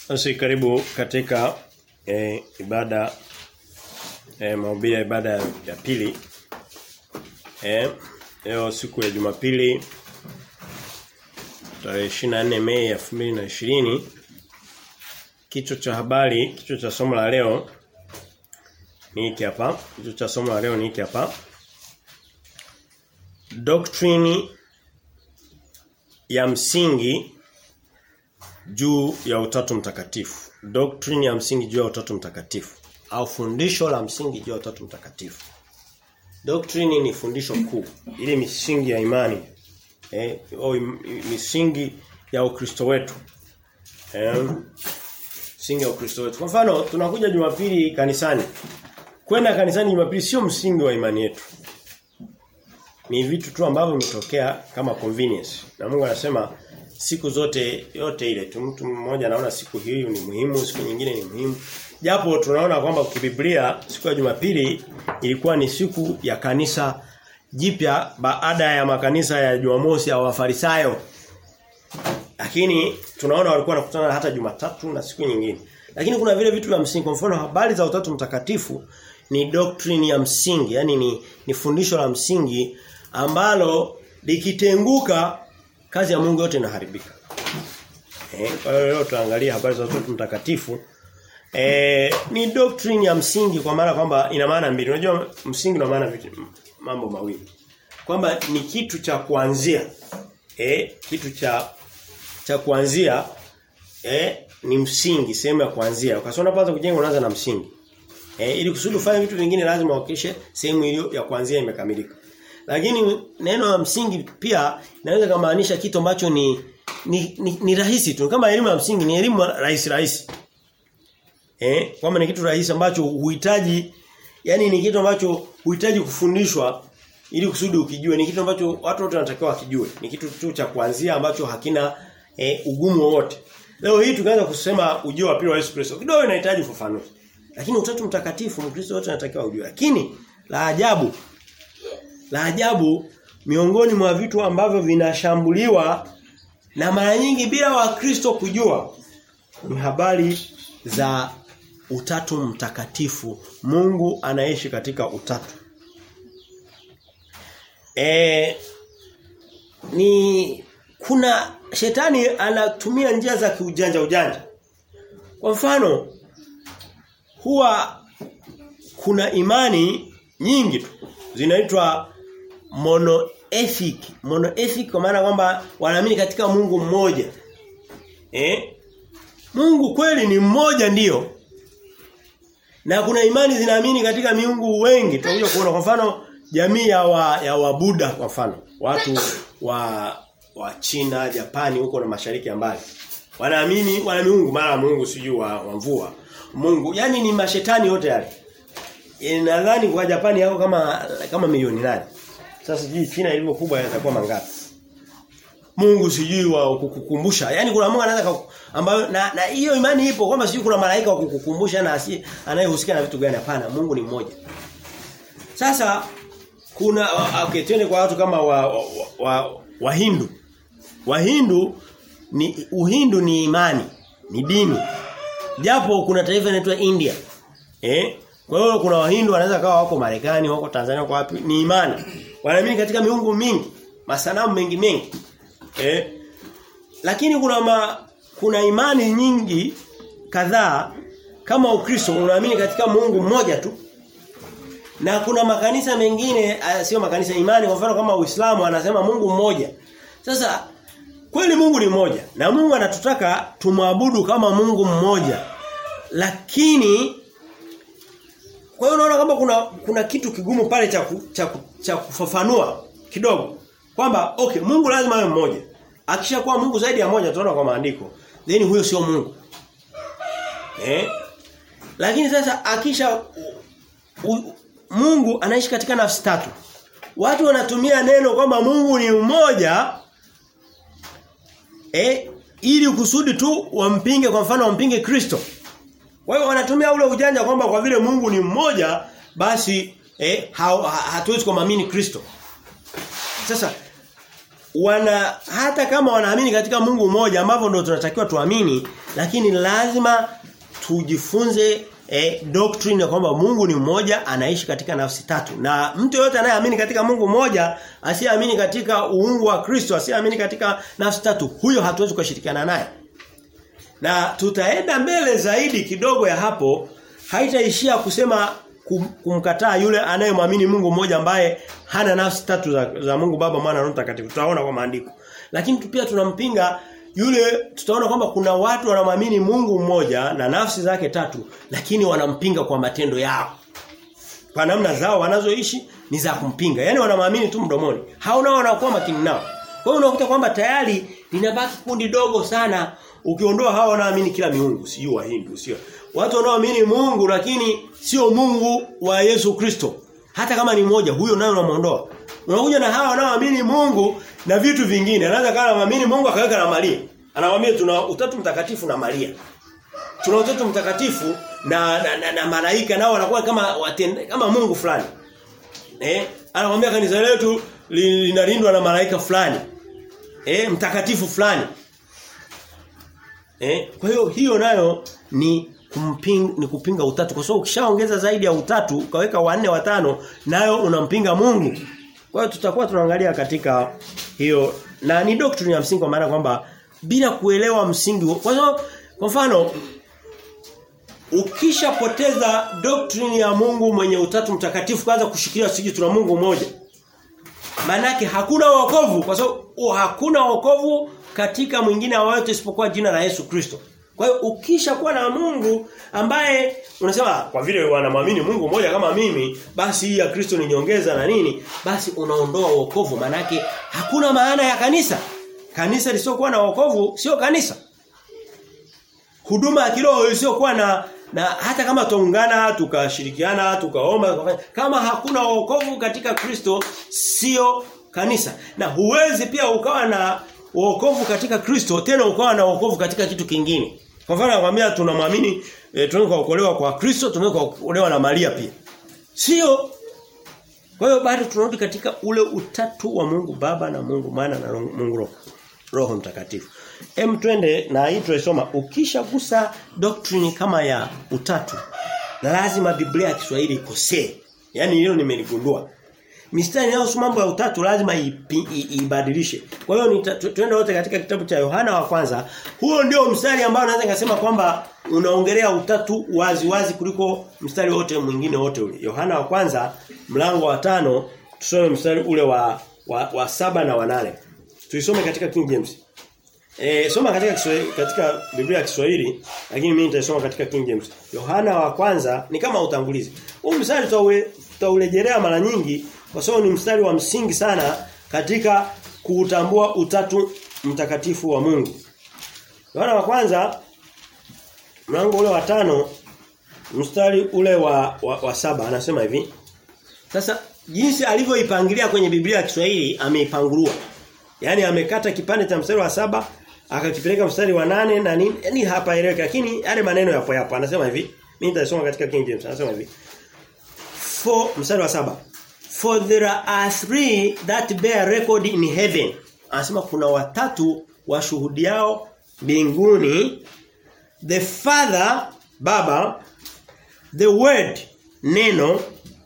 Basi karibu katika eh, ibada eh, mahubiri ya ibada ya pili. Eh, leo siku ya Jumapili tarehe 24 Mei 2020 kichwa cha habari, kichwa cha somo la leo ni hiki hapa. Kichwa cha somo la leo ni hiki hapa. Doctrine ya msingi juu ya utatu mtakatifu. Doctrine ya msingi juu ya utatu mtakatifu au fundisho la msingi juu ya utatu mtakatifu. Doctrine ni fundisho kuu, ile misingi ya imani. Eh, au misingi ya Ukristo wetu. Eh, msingi ya Ukristo wetu. Kwa mfano, tunakuja Jumapili kanisani. Kwenda kanisani Jumapili sio msingi wa imani yetu. Ni vitu tu ambavyo vimetokea kama convenience. Na Mungu anasema siku zote yote ile tu mtu mmoja anaona siku hii ni muhimu, siku nyingine ni muhimu. Japo tunaona kwamba kibiblia siku ya Jumapili ilikuwa ni siku ya kanisa jipya baada ya makanisa ya Jumamosi ya Wafarisayo. Lakini tunaona walikuwa wanakutana hata Jumatatu na siku nyingine. Lakini kuna vile vitu vya msingi kwa mfano habari za utatu mtakatifu ni doctrine ya msingi, yani ni, ni fundisho la msingi ambalo likitenguka kazi ya Mungu yote inaharibika. Eh, kwa hiyo leo tuangalie habari za utatu mtakatifu. Eh, ni doctrine ya msingi kwa maana kwamba ina maana mbili. Unajua msingi una maana mambo mawili. Kwamba ni kitu cha kuanzia. Eh, kitu cha cha kuanzia eh ni msingi, sehemu ya kuanzia. Ukasoma kwanza kujenga unaanza na msingi. Eh, ili kusudi ufanye vitu vingine lazima uhakikishe sehemu iliyo ya kuanzia imekamilika. Lakini neno la msingi pia inaweza kumaanisha kitu ambacho ni ni, ni ni rahisi tu. Kama elimu ya msingi ni elimu rahisi rahisi. Eh, kwamba ni kitu rahisi ambacho huhitaji yani ni kitu ambacho huhitaji kufundishwa ili kusudi ukijue. Ni kitu ambacho watu wote wanatakiwa wakijue. Ni kitu tu cha kuanzia ambacho hakina eh, ugumu wowote. Leo hii tukaanza kusema ujio wa pili wa Yesu Kristo. Kidogo inahitaji ufafanuzi. Lakini utatu mtakatifu Mkristo wote anatakiwa ujue. Lakini la ajabu la ajabu miongoni mwa vitu ambavyo vinashambuliwa na mara nyingi bila wakristo kujua ni habari za utatu mtakatifu. Mungu anaishi katika utatu. E, ni kuna shetani anatumia njia za kiujanja ujanja. Kwa mfano huwa kuna imani nyingi tu zinaitwa monoethic. Monoethic kwa maana kwamba wanaamini katika Mungu mmoja. Eh? Mungu kweli ni mmoja ndiyo. Na kuna imani zinaamini katika miungu wengi. Tutakuja kuona kwa mfano jamii ya wa, ya Wabuda kwa mfano. Watu wa wa China, Japani huko na mashariki ya mbali. Wanaamini wana miungu mara Mungu sijui wa, wa mvua. Mungu, yani ni mashetani yote yale. E, nadhani kwa Japani yako kama kama milioni nane. Sasa sijui China ilivyo kubwa yatakuwa mangapi. Mungu sijui wa kukukumbusha. Yaani kuna Mungu anaweza ambayo na na hiyo imani ipo kwamba sijui kuna malaika wa kukukumbusha na asi anayehusika na vitu gani hapana. Mungu ni mmoja. Sasa kuna okay twende kwa watu kama wa wa, wa, wa Hindu. Wahindu ni Uhindu ni imani, ni dini. Japo kuna taifa linaloitwa India. Eh? Kwa hiyo kuna Wahindu wanaweza kawa wako Marekani, wako Tanzania, wako wapi? Ni imani. Wanaamini katika miungu mingi, masanamu mengi mengi. Eh? Lakini kuna ma, kuna imani nyingi kadhaa kama Ukristo unaamini katika Mungu mmoja tu. Na kuna makanisa mengine sio makanisa imani kwa mfano kama Uislamu anasema Mungu mmoja. Sasa kweli Mungu ni mmoja na Mungu anatutaka tumwabudu kama Mungu mmoja. Lakini kwa hiyo unaona kama kuna kuna kitu kigumu pale cha cha cha kufafanua kidogo kwamba okay Mungu lazima awe mmoja. Akishakuwa Mungu zaidi ya moja tunaona kwa maandiko. Then huyo sio Mungu. Eh? Lakini sasa akisha u, u, Mungu anaishi katika nafsi tatu. Watu wanatumia neno kwamba Mungu ni mmoja eh ili kusudi tu wampinge kwa mfano wampinge Kristo. Kwa hiyo wanatumia ule ujanja kwamba kwa vile Mungu ni mmoja basi eh ha, ha, hatuwezi kumwamini Kristo. Sasa wana hata kama wanaamini katika Mungu mmoja ambavyo ndio tunatakiwa tuamini lakini lazima tujifunze eh, doctrine ya kwamba Mungu ni mmoja anaishi katika nafsi tatu na mtu yote anayeamini katika Mungu mmoja asiyeamini katika uungu wa Kristo asiyeamini katika nafsi tatu huyo hatuwezi kushirikiana naye na tutaenda mbele zaidi kidogo ya hapo haitaishia kusema kum, kumkataa yule anayemwamini Mungu mmoja ambaye hana nafsi tatu za, za Mungu Baba Mwana na Roho Mtakatifu tutaona kwa maandiko lakini pia tunampinga yule tutaona kwamba kuna watu wanamwamini Mungu mmoja na nafsi zake tatu lakini wanampinga kwa matendo yao. Kwa namna zao wanazoishi ni za kumpinga. Yaani wanamwamini tu mdomoni. Hao nao wanakuwa makini nao. Kwa hiyo unakuta kwamba tayari linabaki kundi dogo sana ukiondoa hao wanaamini kila miungu, sio Wahindu, sio. Watu wanaoamini Mungu lakini sio Mungu wa Yesu Kristo. Hata kama ni mmoja huyo nayo unamuondoa. Unakuja na hawa wanaoamini Mungu na vitu vingine. Anaweza kama anaamini Mungu akaweka na Maria. Anamwambia tuna utatu mtakatifu na Maria. Tuna utatu mtakatifu na na, na, na malaika nao wanakuwa kama watende, kama Mungu fulani. Eh? Anamwambia kanisa letu linalindwa na malaika fulani. Eh, mtakatifu fulani. Eh? Kwa hiyo hiyo nayo ni kumping, ni kupinga utatu kwa sababu ukishaongeza zaidi ya utatu ukaweka wanne watano nayo unampinga Mungu. Kwa hiyo tutakuwa tunaangalia katika hiyo na ni doctrine ya msingi kwa maana kwamba bila kuelewa msingi kwa sababu kwa mfano ukishapoteza doctrine ya Mungu mwenye utatu mtakatifu kwanza kushikilia siji tuna Mungu mmoja Manake hakuna wokovu kwa sababu hakuna wokovu katika mwingine awayote isipokuwa jina la Yesu Kristo. Kwa hiyo ukishakuwa na Mungu ambaye unasema kwa vile wanamwamini Mungu mmoja kama mimi, basi hii ya Kristo ni nyongeza na nini? Basi unaondoa wokovu manake hakuna maana ya kanisa. Kanisa lisiokuwa na wokovu sio kanisa. Huduma ya kiroho isiyokuwa na na hata kama tuungana tukashirikiana tukaomba kama hakuna wokovu katika Kristo sio kanisa. Na huwezi pia ukawa na wokovu katika Kristo tena ukawa na wokovu katika kitu kingine. Kwa mfano nakwambia tunamwamini e, tunaweza kuokolewa kwa Kristo, tunaweza kuokolewa na Maria pia. Sio Kwa hiyo bado tunarudi katika ule utatu wa Mungu Baba na Mungu Mwana na Mungu Roho. Roho Mtakatifu. Hem twende na hii tulisoma ukishagusa doctrine kama ya utatu lazima Biblia ya Kiswahili ikosee. Yaani hilo nimeligundua. Mistari inayohusu mambo ya utatu lazima ibadilishe. Kwa hiyo tuende wote katika kitabu cha Yohana wa kwanza. Huo ndio mstari ambao naweza nikasema kwamba unaongelea utatu wazi wazi kuliko mstari wote mwingine wote ule. Yohana wa kwanza mlango wa tano tusome mstari ule wa wa, wa saba na wa nane. Tuisome katika King James. Eh soma katika Kiswahili, katika Biblia ya Kiswahili lakini mimi nitasoma katika King James. Yohana wa kwanza ni kama utangulizi. Huu mstari tutaurejelea mara nyingi kwa sababu ni mstari wa msingi sana katika kuutambua utatu mtakatifu wa Mungu. Yohana wa kwanza mlango ule wa tano mstari ule wa, wa, wa saba anasema hivi. Sasa jinsi alivyoipangilia kwenye Biblia ya Kiswahili ameipangurua. Yaani amekata kipande cha mstari wa saba akakipeleka mstari wa nane na nini yani hapa eleweka lakini yale maneno yapo yapo anasema hivi mimi nitasoma katika King James anasema hivi for mstari wa saba for there are three that bear record in heaven anasema kuna watatu washuhudiao mbinguni the father baba the word neno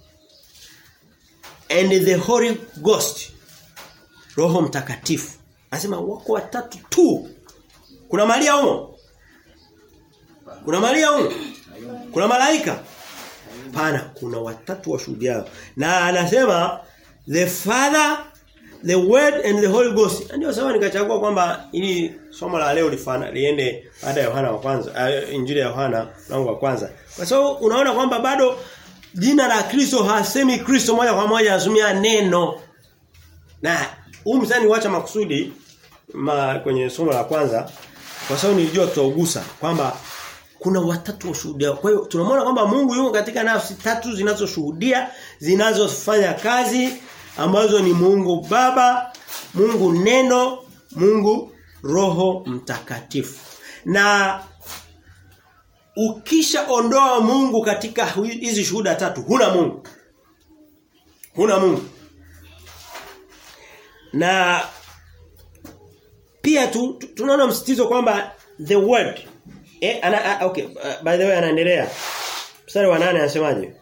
and the holy ghost roho mtakatifu anasema wako watatu tu kuna Maria humo kuna Maria humo kuna malaika pana kuna watatu washuhudiao na anasema the father the word and the holy ghost ndio sababu nikachagua kwamba ili somo la leo lifana liende baada ya Yohana wa kwanza uh, injili ya Yohana mlango wa kwanza kwa sababu unaona kwamba bado jina la Kristo hasemi Kristo moja kwa moja anasumia neno na huu msani wacha makusudi ma, kwenye somo la kwanza kwa sababu nilijua tutaugusa kwamba kuna watatu washuhudia. Kwa hiyo tunamwona kwamba Mungu yuko katika nafsi tatu zinazoshuhudia, zinazofanya kazi ambazo ni Mungu Baba, Mungu Neno, Mungu Roho Mtakatifu. Na ukisha ondoa Mungu katika hizi shuhuda tatu, huna Mungu. Huna Mungu. Na pia tu, tu, tunaona msitizo kwamba the word eh ana, okay uh, by the way anaendelea mstari wa 8 anasemaje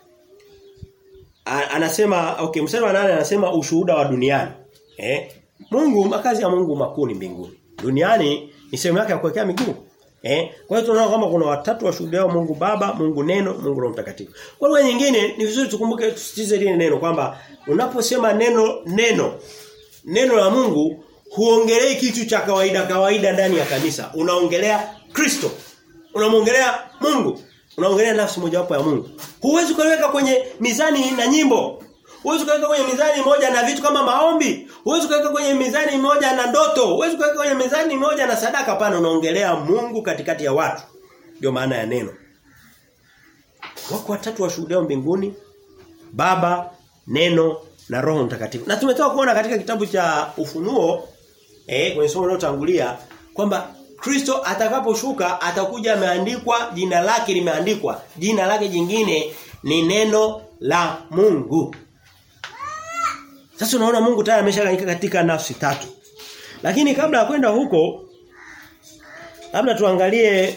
anasema okay mstari wa 8 anasema ushuhuda wa duniani eh Mungu makazi ya Mungu makuu ni mbinguni duniani ni sehemu yake ya kuwekea miguu Eh? Kwa hiyo tunaona kama kuna watatu washuhudiao Mungu Baba, Mungu Neno, Mungu Roho Mtakatifu. Kwa lugha nyingine ni vizuri tukumbuke tusitize lile neno kwamba unaposema neno neno neno la Mungu huongelei kitu cha kawaida kawaida ndani ya kanisa. Unaongelea Kristo. Unamwongelea Mungu. Unaongelea nafsi mojawapo ya Mungu. Huwezi kuweka kwenye mizani na nyimbo. Huwezi kuweka kwenye mizani moja na vitu kama maombi. Huwezi kuweka kwenye mizani moja na ndoto. Huwezi kuweka kwenye mizani moja na sadaka pana unaongelea Mungu katikati ya watu. Ndio maana ya neno. Wako watatu washuhudiao mbinguni, Baba, Neno na Roho Mtakatifu. Na tumetoka kuona katika kitabu cha Ufunuo eh kwenye somo linalotangulia kwamba Kristo atakaposhuka atakuja ameandikwa jina lake limeandikwa. Jina lake jingine ni neno la Mungu. Sasa unaona Mungu tayari ameshaganyika katika nafsi tatu. Lakini kabla ya kwenda huko labda tuangalie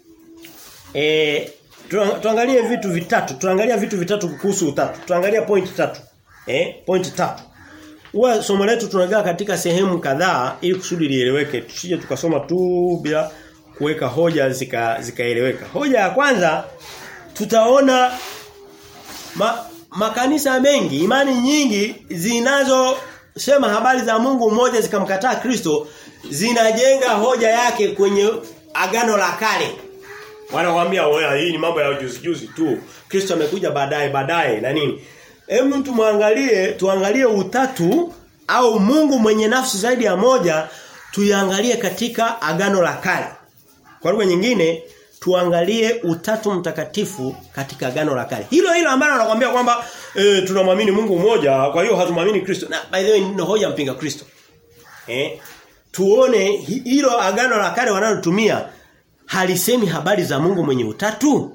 eh tuangalie vitu vitatu. Tuangalia vitu vitatu kuhusu utatu. Tuangalia point tatu. Eh point tatu. Huwa somo letu tunagawa katika sehemu kadhaa ili kusudi lieleweke. Tusije tukasoma tu bila kuweka hoja zika zikaeleweka. Hoja ya kwanza tutaona ma, makanisa mengi, imani nyingi zinazosema habari za Mungu mmoja zikamkataa Kristo zinajenga hoja yake kwenye agano la kale. Wanakuambia wewe hii ni mambo ya juzi juzi tu. Kristo amekuja baadaye baadaye na nini? Hebu tumwangalie tuangalie utatu au Mungu mwenye nafsi zaidi ya moja tuiangalie katika agano la kale. Kwa lugha nyingine tuangalie utatu mtakatifu katika agano la kale. Hilo hilo ambalo anakuambia kwamba e, tunamwamini Mungu mmoja, kwa hiyo hatumwamini Kristo. Na by the way ni hoja mpinga Kristo. Eh? Tuone hilo agano la kale wanalotumia halisemi habari za Mungu mwenye utatu.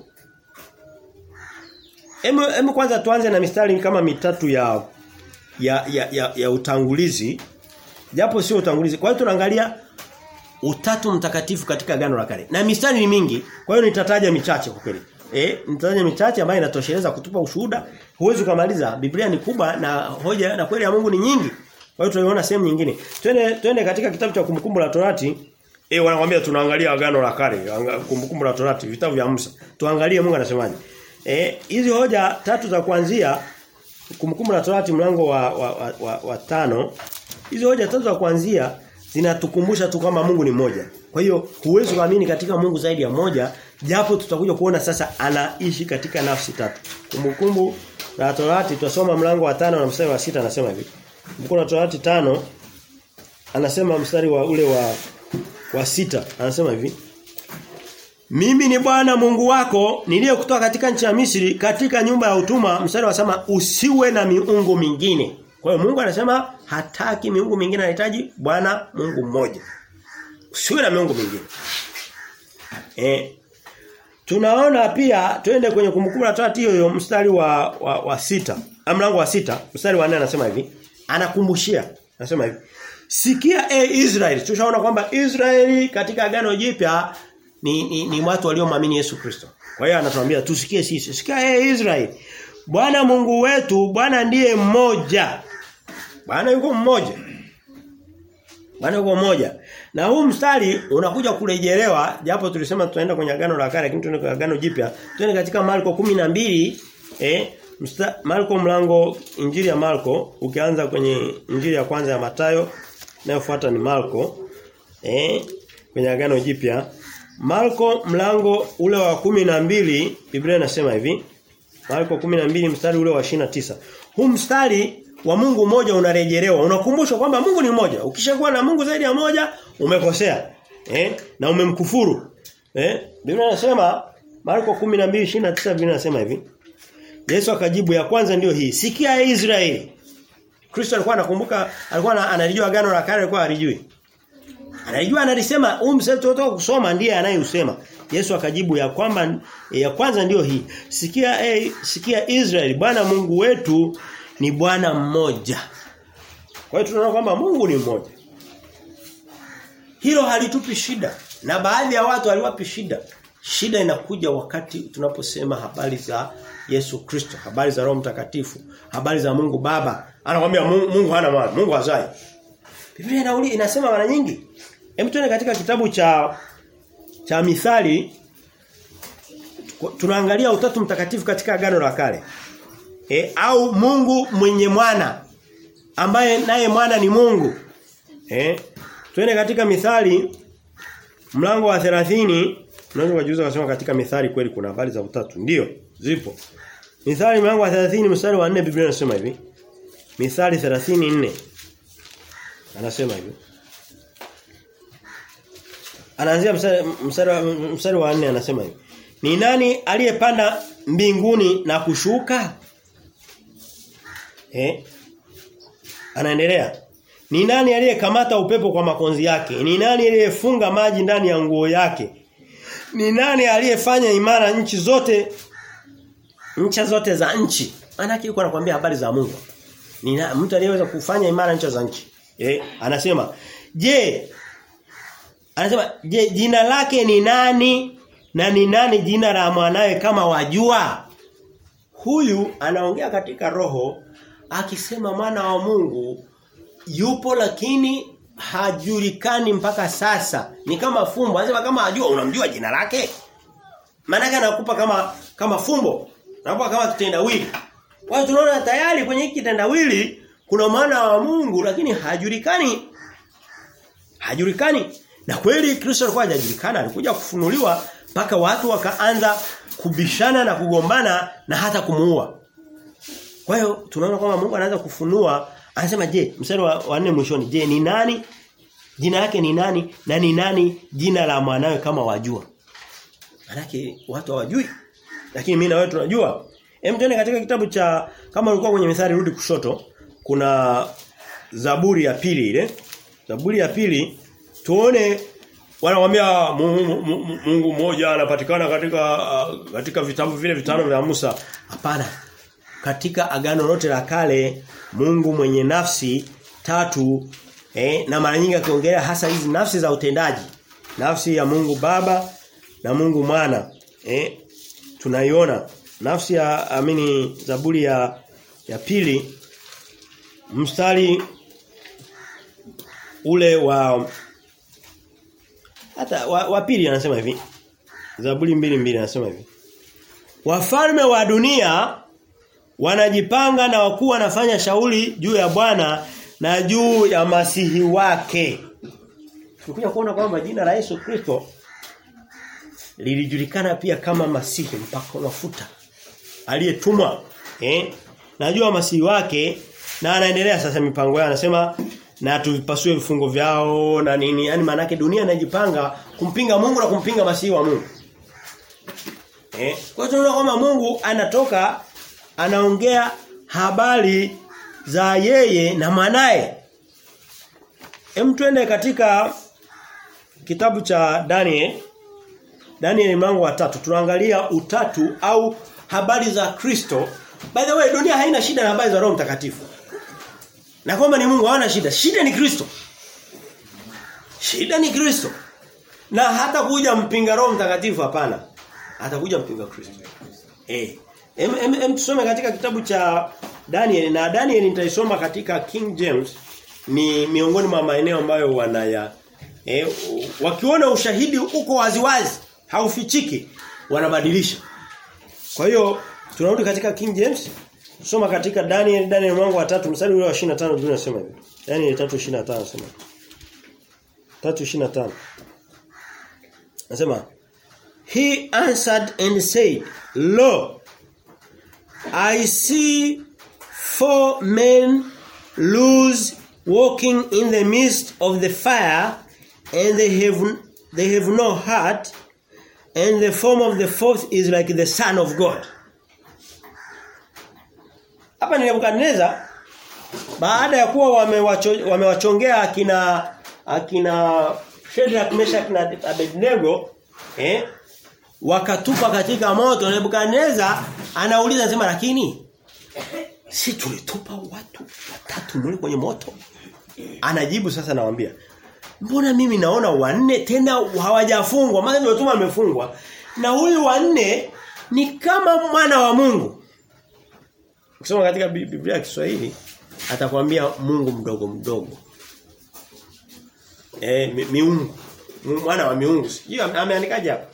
Emu, emu kwanza tuanze na mistari kama mitatu ya ya ya, ya, ya utangulizi. Japo sio utangulizi. Kwa hiyo tunaangalia utatu mtakatifu katika agano la kale. Na mistari ni mingi, kwa hiyo nitataja michache kwa kweli. Eh, nitataja michache ambayo inatosheleza kutupa ushuhuda. Huwezi kumaliza. Biblia ni kubwa na hoja na kweli ya Mungu ni nyingi. Kwa hiyo tunaiona sehemu nyingine. Twende twende katika kitabu cha kumbukumbu la Torati. Eh wanakuambia tunaangalia agano la kale, kumbukumbu la Torati, vitabu vya Musa. Tuangalie Mungu anasemaje. Eh hizi hoja tatu za kuanzia kumbukumbu la Torati mlango wa wa, wa, wa, wa tano. Hizi hoja tatu za kuanzia zinatukumbusha tu kwamba Mungu ni mmoja. Kwa hiyo huwezi kuamini katika Mungu zaidi ya moja japo tutakuja kuona sasa anaishi katika nafsi tatu. Kumbukumbu la Torati tutasoma mlango wa tano na mstari wa sita anasema hivi. Kumbukumbu la Torati tano anasema mstari wa ule wa wa sita anasema hivi. Mimi ni Bwana Mungu wako niliyekutoa katika nchi ya Misri katika nyumba ya utumwa mstari wa sema usiwe na miungu mingine. Kwa hiyo Mungu anasema hataki miungu mingine anahitaji Bwana Mungu mmoja. Usiwe na miungu mingine. Eh Tunaona pia twende kwenye kumbukumbu la Torati hiyo mstari wa wa, wa sita. Mlango wa sita, mstari wa 4 anasema hivi. Anakumbushia. Anasema hivi. Sikia e Israeli. Tushaona kwamba Israeli katika agano jipya ni, ni, ni watu waliomwamini Yesu Kristo. Kwa hiyo anatuambia tusikie sisi. Sikia e Israeli. Bwana Mungu wetu, Bwana ndiye mmoja. Bwana yuko mmoja. Bwana yuko mmoja. Na huu mstari unakuja kurejelewa japo tulisema tutaenda kwenye agano la kale lakini tuende kwenye agano jipya. Tuende katika Marko 12 eh msta, Marko mlango Injili ya Marko ukianza kwenye Injili ya kwanza ya Matayo inayofuata ni Marko eh kwenye agano jipya. Marko mlango ule wa kumi na mbili Biblia inasema hivi. Marko 12 mstari ule wa 29. Huu mstari wa Mungu mmoja unarejelewa. Unakumbushwa kwamba Mungu ni mmoja. Ukishakuwa na Mungu zaidi ya moja umekosea. Eh? Na umemkufuru. Eh? Biblia inasema Marko 12:29 Biblia inasema hivi. Yesu akajibu ya kwanza ndiyo hii. Sikia ya Israeli. Kristo alikuwa anakumbuka alikuwa analijua agano la kale alikuwa alijui. Anajua analisema huu mstari tutoka kusoma ndiye anayeusema. Yesu akajibu ya kwamba ya kwanza ndiyo hii. Sikia eh, sikia Israeli Bwana Mungu wetu ni Bwana mmoja. Kwa hiyo tunaona kwamba Mungu ni mmoja. Hilo halitupi shida. Na baadhi ya watu haliwapi shida. Shida inakuja wakati tunaposema habari za Yesu Kristo, habari za Roho Mtakatifu, habari za Mungu Baba. Anakuambia Mungu, Mungu hana maana, Mungu hazai. Biblia inauli inasema mara nyingi. Hem tuende katika kitabu cha cha Mithali tunaangalia utatu mtakatifu katika agano la kale. E, au Mungu mwenye mwana ambaye naye mwana ni Mungu. Eh? Twende katika Mithali mlango wa 30 unaweza kujiuliza kusema katika Mithali kweli kuna habari za utatu. Ndiyo, zipo. Mithali mlango wa 30 mstari wa 4 Biblia inasema hivi. Mithali 34 anasema hivi. Anaanzia mstari mstari, mstari wa 4 anasema hivi. Ni nani aliyepanda mbinguni na kushuka? Eh? Anaendelea. Ni nani aliyekamata upepo kwa makonzi yake? Ni nani aliyefunga maji ndani ya nguo yake? Ni nani aliyefanya imara nchi zote ncha zote za nchi? Maana yuko anakuambia habari za Mungu. Ni na, mtu aliyeweza kufanya imara ncha za nchi. Eh, anasema, "Je, anasema, "Je, jina lake ni nani na ni nani jina la mwanawe kama wajua?" Huyu anaongea katika roho akisema mwana wa Mungu yupo lakini hajulikani mpaka sasa. Ni kama fumbo. Anasema kama ajua unamjua jina lake. Maana anakupa kama kama fumbo. Anakupa kama kitendawili. Kwa hiyo tunaona tayari kwenye hiki kitendawili kuna maana wa Mungu lakini hajulikani. Hajulikani. Na kweli Kristo alikuwa hajajulikana, alikuja kufunuliwa mpaka watu wakaanza kubishana na kugombana na hata kumuua. Kwa hiyo tunaona kwamba Mungu anaanza kufunua anasema je mstari wa, wa nne mwishoni je ni nani jina lake ni nani na ni nani jina la mwanawe kama wajua Manake watu hawajui lakini mimi na wewe tunajua hem tuende katika kitabu cha kama ulikuwa kwenye mithali rudi kushoto kuna Zaburi ya pili ile Zaburi ya pili tuone wanamwambia Mungu mmoja anapatikana katika uh, katika vitabu vile vitano vya Musa hapana katika agano lote la kale Mungu mwenye nafsi tatu eh, na mara nyingi akiongelea hasa hizi nafsi za utendaji nafsi ya Mungu Baba na Mungu Mwana eh, tunaiona nafsi ya amini Zaburi ya ya pili mstari ule wa hata wa, wa pili anasema hivi Zaburi mbili mbili anasema hivi Wafalme wa dunia wanajipanga na wakuu wanafanya shauri juu ya Bwana na juu ya masihi wake. Tukuja kuona kwamba jina la Yesu Kristo lilijulikana pia kama masihi mpaka mafuta aliyetumwa eh najua masihi wake na anaendelea sasa mipango yao anasema na tupasue vifungo vyao na nini yani maana dunia inajipanga kumpinga Mungu na kumpinga masihi wa Mungu eh kwa hiyo tunaona kwamba Mungu anatoka anaongea habari za yeye na mwanae. Hem twende katika kitabu cha Daniel. Daniel mlango wa tatu tunaangalia utatu au habari za Kristo. By the way dunia haina shida na habari za Roho Mtakatifu. Na kwamba ni Mungu hawana shida. Shida ni Kristo. Shida ni Kristo. Na hata kuja mpinga Roho Mtakatifu hapana. Atakuja mpinga Kristo. Eh. Em, em, em tusome katika kitabu cha Daniel na Daniel nitaisoma katika King James ni miongoni mwa maeneo ambayo wanaya eh, wakiona ushahidi uko waziwazi haufichiki wanabadilisha. Kwa hiyo tunarudi katika King James soma katika Daniel Daniel mwanzo wa 3 mstari ule wa 25 Biblia inasema hivi. Daniel 3:25 nasema. 3:25 Nasema He answered and said, Lo, I see four men loose walking in the midst of the fire and they have they have no heart and the form of the fourth is like the son of God. Hapa ni Nebukadneza baada ya kuwa wamewachongea wame akina akina Shadrach, Meshach na Abednego eh wakatupa katika moto Nebukadneza anauliza sema lakini si tulitupa watu watatu mle kwenye moto anajibu sasa nawaambia mbona mimi naona wanne tena hawajafungwa maana ndio tuma amefungwa na huyu wanne ni kama mwana wa Mungu Ukisoma katika Biblia ya Kiswahili atakwambia Mungu mdogo mdogo eh mi, miungu mwana wa miungu hiyo ameandikaje hapa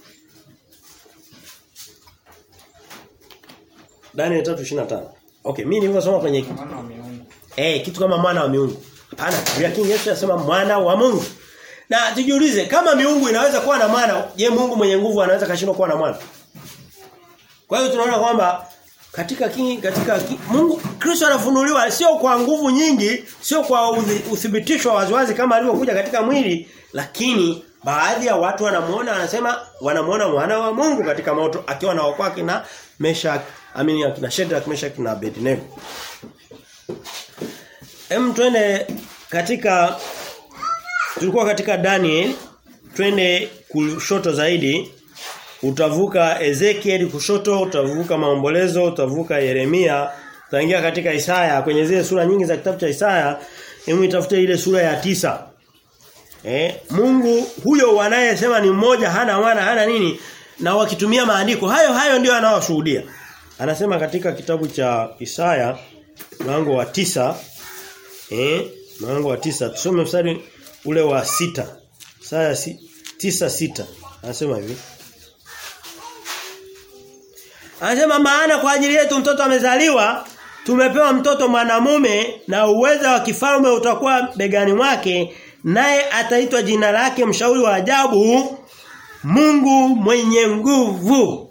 Daniel 3:25 Okay mimi nilivyosoma kwenye Mwana wa miungu. Eh, kitu kama mwana wa miungu. Hapana, Biblia King Yesu anasema mwana wa Mungu. Na tujiulize kama miungu inaweza kuwa na mwana, je, Mungu mwenye nguvu anaweza kashindwa kuwa na mwana? Kwa hiyo tunaona kwamba katika king, katika king, Mungu Kristo anafunuliwa sio kwa nguvu nyingi, sio kwa uthi- uthibitisho wa waziwazi kama alivyokuja katika mwili, lakini baadhi ya watu wanamuona wanasema wanamuona mwana wa Mungu katika moto akiwa na wakwa kina Meshach, amini akina Shadrach, Meshach na Abednego. Hem twende katika tulikuwa katika Daniel twende kushoto zaidi utavuka Ezekiel kushoto utavuka maombolezo utavuka Yeremia utaingia katika Isaya kwenye zile sura nyingi za kitabu cha Isaya hebu itafute ile sura ya tisa Eh, Mungu huyo wanayesema ni mmoja hana mwana hana nini na wakitumia maandiko hayo hayo ndio anaowashuhudia. Anasema katika kitabu cha Isaya mlango wa tisa eh mlango wa tisa tusome mstari ule wa sita Isaya si, tisa sita anasema hivi Anasema maana kwa ajili yetu mtoto amezaliwa tumepewa mtoto mwanamume na uweza wa kifalme utakuwa begani mwake naye ataitwa jina lake mshauri wa ajabu Mungu mwenye nguvu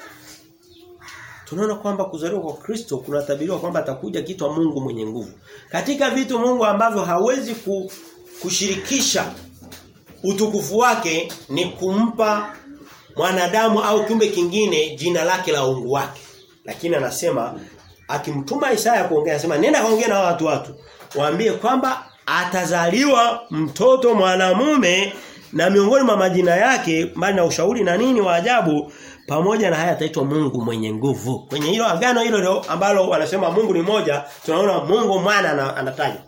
Tunaona kwamba kuzaliwa kwa Kristo kunatabiriwa kwamba atakuja kitwa Mungu mwenye nguvu. Katika vitu Mungu ambavyo hawezi ku, kushirikisha utukufu wake ni kumpa mwanadamu au kiumbe kingine jina lake la uungu wake. Lakini anasema akimtuma Isaya kuongea anasema nenda kaongea na watu watu. Waambie kwamba atazaliwa mtoto mwanamume na miongoni mwa majina yake mbali na ushauri na nini wa ajabu pamoja na haya ataitwa Mungu mwenye nguvu. Kwenye hilo agano hilo leo ambalo wanasema Mungu ni moja, tunaona Mungu mwana anataja.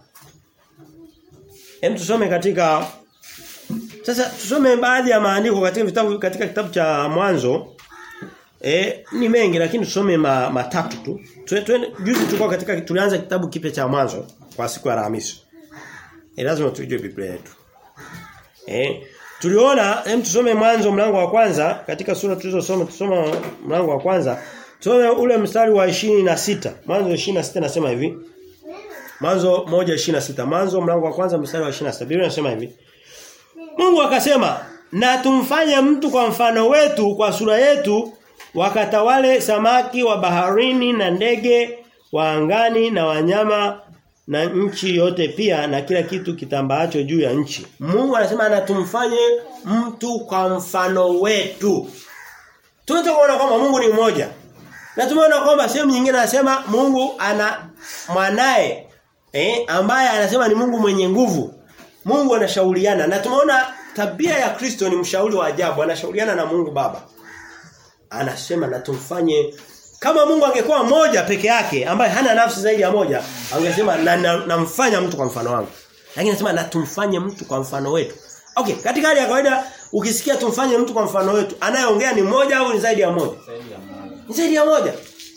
Hem tusome katika sasa tusome baadhi ya maandiko katika vitabu katika kitabu cha mwanzo. E, ni mengi lakini tusome ma, matatu tu. Tu, tu, juzi tulikuwa katika tulianza kitabu kipya cha mwanzo kwa siku ya Alhamisi. E, lazima tujue Biblia yetu. Eh, tuliona hem tusome mwanzo mlango wa kwanza katika sura tulizosoma tusoma mlango wa kwanza. Tusome ule mstari wa na sita Mwanzo 26 nasema hivi. Mwanzo 1:26. Mwanzo mlango wa kwanza mstari wa 26. Biblia inasema hivi. Mungu akasema, "Na tumfanye mtu kwa mfano wetu, kwa sura yetu, wakatawale samaki wa baharini na ndege wa angani na wanyama na nchi yote pia na kila kitu kitambaacho juu ya nchi. Mungu anasema na tumfanye mtu kwa mfano wetu. Tunataka kuona kwamba Mungu ni mmoja. Na tumeona kwamba sehemu nyingine anasema Mungu ana mwanae eh ambaye anasema ni Mungu mwenye nguvu. Mungu anashauriana na tumeona tabia ya Kristo ni mshauri wa ajabu, anashauriana na Mungu Baba. Anasema na tumfanye kama Mungu angekuwa mmoja peke yake ambaye hana nafsi zaidi ya moja, angesema na namfanya na mtu kwa mfano wangu. Lakini anasema na tumfanye mtu kwa mfano wetu. Okay, katika hali ya kawaida ukisikia tumfanye mtu kwa mfano wetu, anayeongea ni mmoja au ni zaidi ya moja? Zaidi ya moja. Ni zaidi ya moja.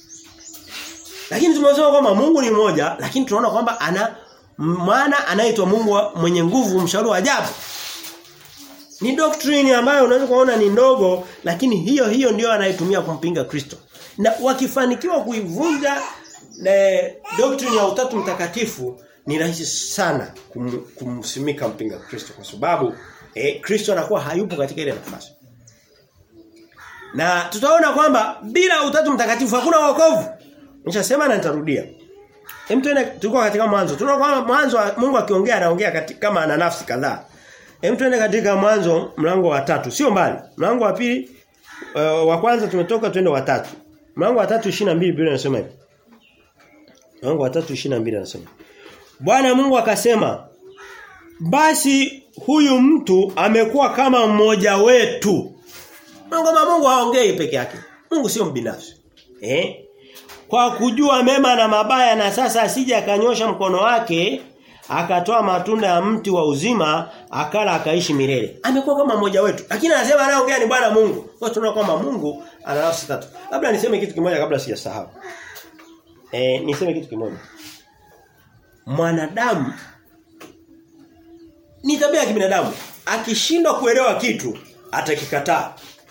Lakini tumesema kwamba Mungu ni mmoja, lakini tunaona kwamba ana maana anaitwa Mungu mwenye nguvu, mshauri wa ajabu. Ni doctrine ambayo unaweza kuona ni ndogo, lakini hiyo hiyo ndio anaitumia kumpinga Kristo. Na wakifanikiwa kuivunja eh, doctrine ya utatu mtakatifu ni rahisi sana kum, kumsimika mpinga Kristo kwa sababu eh, Kristo anakuwa hayupo katika ile nafasi. Na tutaona kwamba bila utatu mtakatifu hakuna wokovu. Nishasema na nitarudia. Hem tuende tulikuwa katika mwanzo. Tunaona kwamba mwanzo Mungu akiongea anaongea katika kama ana nafsi kadhaa. Hem tuende katika mwanzo mlango wa tatu. Sio mbali. Mlango wa pili uh, wa kwanza tumetoka twende wa tatu. Mlango wa 3:22 Biblia inasema hivi. Mlango wa 3:22 anasema. Bwana Mungu akasema, "Basi huyu mtu amekuwa kama mmoja wetu." Mungu kama Mungu haongei peke yake. Mungu sio mbinafsi. Eh? Kwa kujua mema na mabaya na sasa asije akanyosha mkono wake akatoa matunda ya mti wa uzima akala akaishi milele. Amekuwa kama mmoja wetu. Lakini anasema anayeongea ni Bwana Mungu. Kwa tunaona kwamba Mungu ana nafsi tatu. Labda niseme kitu kimoja kabla sijasahau. Eh niseme kitu kimoja. Mwanadamu ni tabia ya kibinadamu. Akishindwa kuelewa kitu atakikataa.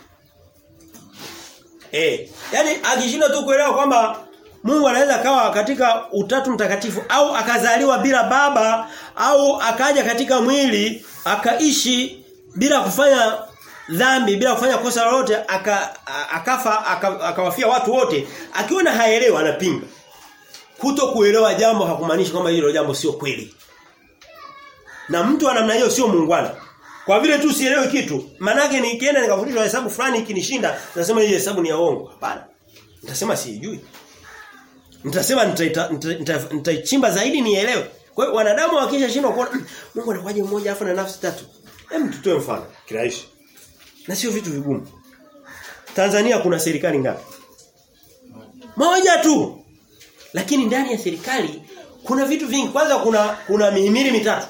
Eh, yani akishindwa tu kuelewa kwamba Mungu anaweza kawa katika utatu mtakatifu au akazaliwa bila baba au akaja katika mwili akaishi bila kufanya dhambi bila kufanya kosa lolote aka, akafa akawafia aka watu wote akiona haelewi anapinga kuto kuelewa jambo hakumaanishi kwamba hilo jambo sio kweli na mtu wa namna hiyo sio muungwana kwa vile tu sielewi kitu manake nikienda nikafundishwa hesabu fulani ikinishinda nasema hii hesabu ni ya uongo hapana nitasema siijui Nitasema nitaichimba zaidi nielewe. Kwa hiyo wanadamu wakisha shindwa kuona Mungu anakuwaje mmoja afu na nafsi tatu. Hem tutoe mfano kirahisi. Na sio vitu vigumu. Tanzania kuna serikali ngapi? Moja tu. Lakini ndani ya serikali kuna vitu vingi. Kwanza kuna kuna mihimili mitatu.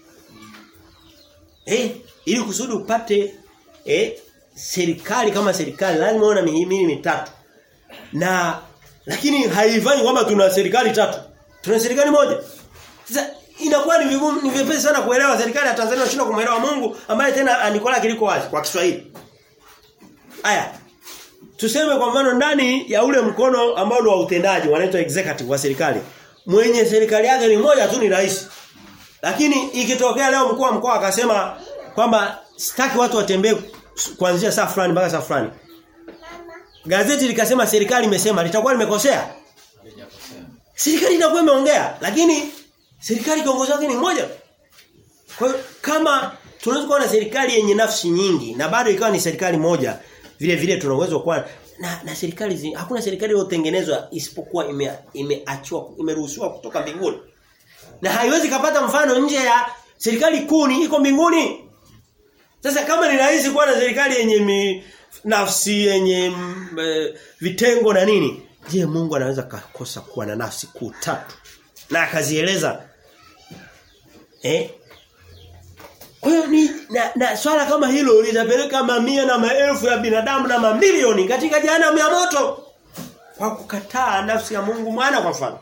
Eh, ili kusudi upate eh serikali kama serikali lazima uwe na mihimili mitatu. Na lakini haifanyi kwamba tuna serikali tatu. Tuna serikali moja. Sasa inakuwa ni vigumu ni vyepesi sana kuelewa serikali ya Tanzania inashindwa kumuelewa Mungu ambaye tena anikola kiliko wazi kwa Kiswahili. Aya. Tuseme kwa mfano ndani ya ule mkono ambao ni wa utendaji wanaitwa executive wa serikali. Mwenye serikali yake ni moja tu ni rais. Lakini ikitokea leo mkuu wa mkoa akasema kwamba sitaki watu watembee kuanzia saa fulani mpaka saa fulani. Gazeti likasema serikali imesema litakuwa limekosea. Serikali inakuwa imeongea lakini serikali kiongozi wake ni mmoja. Kwa hiyo kama tunaweza kuwa na serikali yenye nafsi nyingi na bado ikawa ni serikali moja vile vile tuna uwezo kuwa na, na serikali zi, hakuna serikali iliyotengenezwa isipokuwa imeachwa ime imeruhusiwa kutoka mbinguni. Na haiwezi kapata mfano nje ya serikali kuu ni iko mbinguni. Sasa kama ni rahisi kuwa na serikali yenye mi, nafsi yenye m, vitengo na nini? Je, Mungu anaweza kakosa kuwa na nafsi kuu tatu? Na akazieleza eh kwa hiyo ni na, na swala kama hilo litapeleka mamia na maelfu ya binadamu na mamilioni katika jehanamu ya moto kwa kukataa nafsi ya Mungu mwana kwa mfano.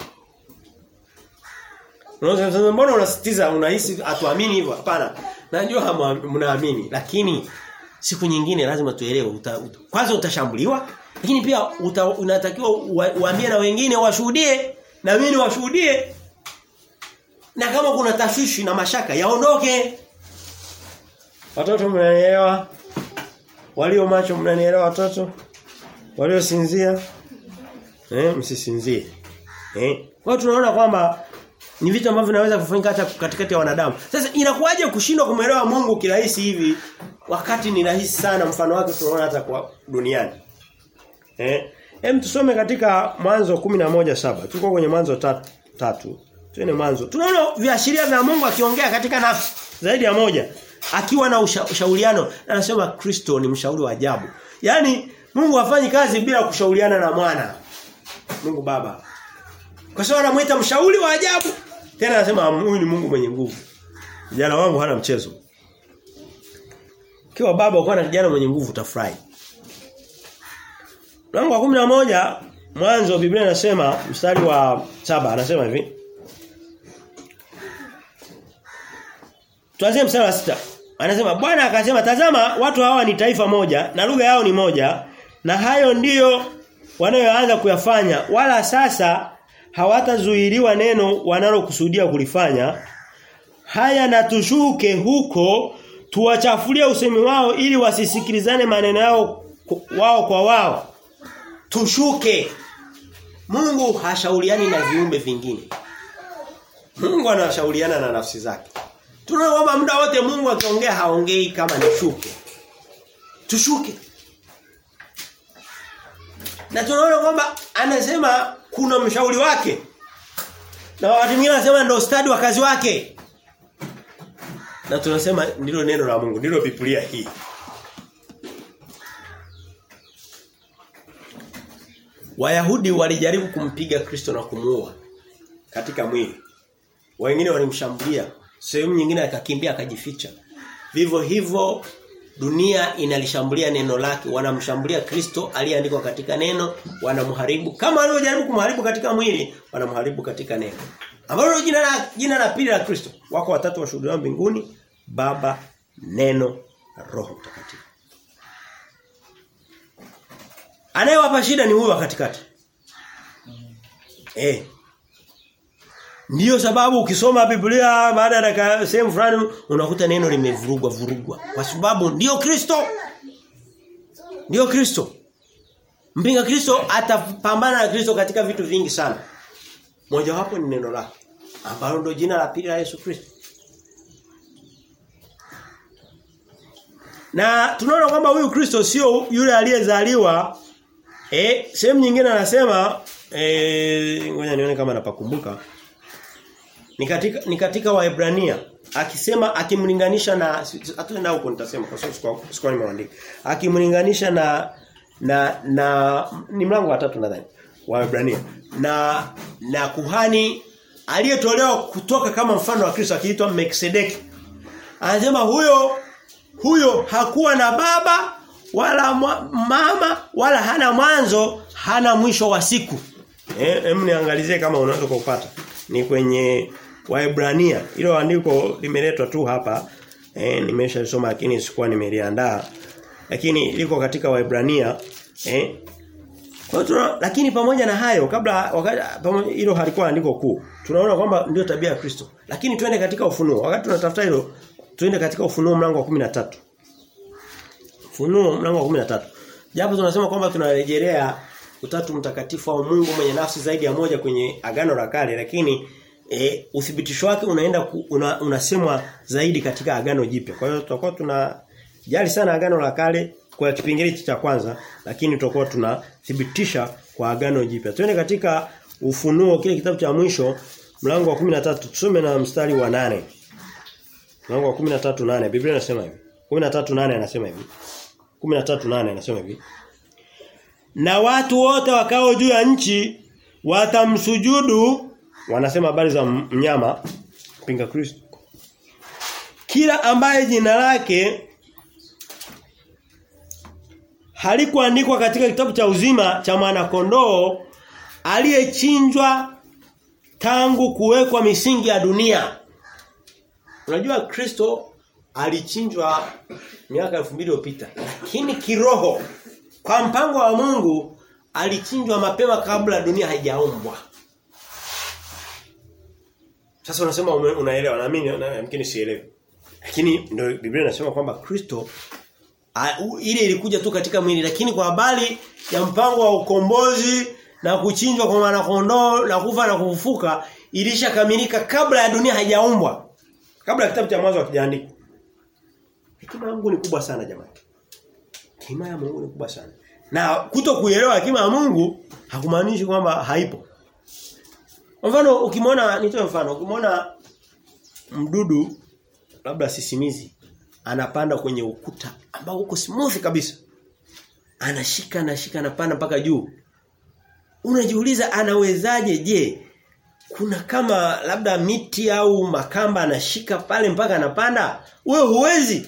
Unaweza mbona unasitiza unahisi atuamini hivyo? Hapana. Najua mnaamini lakini siku nyingine lazima tuelewe uta, uta, kwanza utashambuliwa lakini pia uta, unatakiwa uambie na wengine washuhudie na mimi washuhudie na kama kuna tashwishi na mashaka yaondoke Watoto mnanielewa? Walio macho mnanielewa watoto? Walio sinzia? Eh, msisinzie. Eh? Kwa tunaona kwamba ni vitu ambavyo vinaweza kufanyika hata katikati ya wanadamu. Sasa inakuwaje kushindwa kumwelewa Mungu kirahisi hivi wakati ni rahisi sana mfano wake tunaona hata kwa duniani. Eh? Hem tusome katika Mwanzo 11:7. Tuko kwenye Mwanzo tatu. tatu. Tuene Mwanzo. Tunaona viashiria vya Mungu akiongea katika nafsi zaidi ya moja akiwa na usha, ushauriano anasema Kristo ni mshauri wa ajabu. Yaani Mungu hafanyi kazi bila kushauriana na mwana. Mungu Baba. Kwa sababu anamuita mshauri wa ajabu. Tena anasema huyu ni Mungu mwenye nguvu. Kijana wangu hana mchezo. Kiwa baba uko na kijana mwenye nguvu utafurahi. Mlango wa 11 mwanzo Biblia inasema mstari wa saba anasema hivi. Tuanzie mstari wa sita Anasema Bwana akasema tazama watu hawa ni taifa moja na lugha yao ni moja na hayo ndiyo wanayoanza kuyafanya wala sasa hawatazuiliwa neno wanalokusudia kulifanya haya na tushuke huko tuwachafulie usemi wao ili wasisikilizane maneno yao wao kwa wao tushuke Mungu hashauriani na viumbe vingine Mungu anashauriana na nafsi zake Tunaona kwamba muda wote Mungu akiongea haongei kama ni shuke. Tushuke. Na tunaona kwamba anasema kuna mshauri wake. Na wakati mwingine anasema ndio stadi wa kazi wake. Na tunasema ndilo neno la Mungu, ndilo Biblia hii. Wayahudi walijaribu kumpiga Kristo na kumuua katika mwili. Wengine walimshambulia. Sehemu nyingine akakimbia akajificha. Vivyo hivyo dunia inalishambulia neno lake, wanamshambulia Kristo aliyeandikwa katika neno, wanamharibu kama walivyojaribu kumharibu katika mwili, wanamharibu katika neno. Ambalo jina la jina la pili la Kristo. Wako watatu washuhudia mbinguni, Baba, Neno na Roho Mtakatifu. Anayewapa shida ni huyo wa katikati. Eh. Ndiyo sababu ukisoma Biblia baada ya dakika sehemu fulani unakuta neno limevurugwa vurugwa kwa sababu ndiyo Kristo. Ndiyo Kristo. Mpinga Kristo atapambana na Kristo katika vitu vingi sana. Moja wapo ni neno lake ambalo ndio jina la pili la Yesu Kristo. Na tunaona kwamba huyu Kristo sio yule aliyezaliwa eh sehemu nyingine anasema eh ngoja nione kama napakumbuka ni katika ni katika Waebrania akisema akimlinganisha na hata huko nitasema kwa sababu sikuwa nimeandika akimlinganisha na na na ni mlango wa tatu nadhani Waebrania na na kuhani aliyetolewa kutoka kama mfano wa Kristo akiitwa Melkisedeki anasema huyo huyo hakuwa na baba wala mama wala hana mwanzo hana mwisho wa siku eh hem niangalizie kama unaweza kupata ni kwenye Waebrania hilo andiko limeletwa tu hapa eh nimeshalisoma lakini sikuwa nimeliandaa lakini liko katika Waebrania eh kwa hiyo lakini pamoja na hayo kabla wakati hilo halikuwa andiko kuu tunaona kwamba ndio tabia ya Kristo lakini twende katika ufunuo wakati tunatafuta hilo twende katika ufunuo mlango wa 13 Ufunuo mlango wa 13 japo tunasema kwamba tunarejelea utatu mtakatifu au Mungu mwenye nafsi zaidi ya moja kwenye agano la kale lakini e, uthibitisho wake unaenda ku, una, unasemwa zaidi katika agano jipya. Kwa hiyo tutakuwa tuna jali sana agano la kale kwa kipengele cha kwanza lakini tutakuwa tunathibitisha kwa agano jipya. Twende katika ufunuo kile kitabu cha mwisho mlango wa 13 tusome na mstari wa nane Mlango wa 13:8 Biblia inasema hivi. 13:8 anasema hivi. 13:8 anasema hivi. Na watu wote wakao juu ya nchi watamsujudu wanasema habari za mnyama pinga Kristo. Kila ambaye jina lake halikuandikwa katika kitabu cha uzima cha mwana kondoo aliyechinjwa tangu kuwekwa misingi ya dunia. Unajua Kristo alichinjwa miaka 2000 iliyopita. Lakini kiroho kwa mpango wa Mungu alichinjwa mapema kabla dunia haijaumbwa. Sasa unasema unaelewa na mimi yamkini sielewi. Lakini ndio Biblia inasema kwamba Kristo ile ilikuja tu katika mwili lakini kwa habari ya mpango wa ukombozi na kuchinjwa kwa mwana kondoo na kufa na kufufuka ilishakamilika kabla ya dunia haijaumbwa. Kabla kitabu cha mwanzo hakijaandikwa. Hekima ya Mungu ni kubwa sana jamani. Hekima ya Mungu ni kubwa sana. Na kuto kuelewa hekima ya Mungu hakumaanishi kwamba haipo. Mfano ukimwona nitoe mfano ukimwona mdudu labda sisimizi anapanda kwenye ukuta ambao uko smooth kabisa. Anashika anashika anapanda mpaka juu. Unajiuliza anawezaje je? Kuna kama labda miti au makamba anashika pale mpaka anapanda? Wewe huwezi.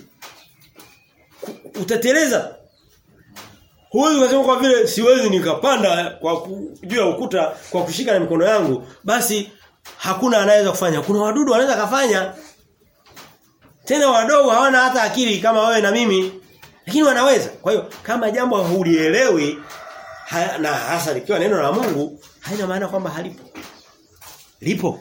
Utateleza. Huwezi kusema kwa vile siwezi nikapanda kwa juu ya ukuta kwa kushika na mikono yangu, basi hakuna anaweza kufanya. Kuna wadudu wanaweza kafanya. Tena wadogo hawana hata akili kama wewe na mimi, lakini wanaweza. Kwa hiyo kama jambo hulielewi na hasa likiwa neno la Mungu, haina maana kwamba halipo. Lipo.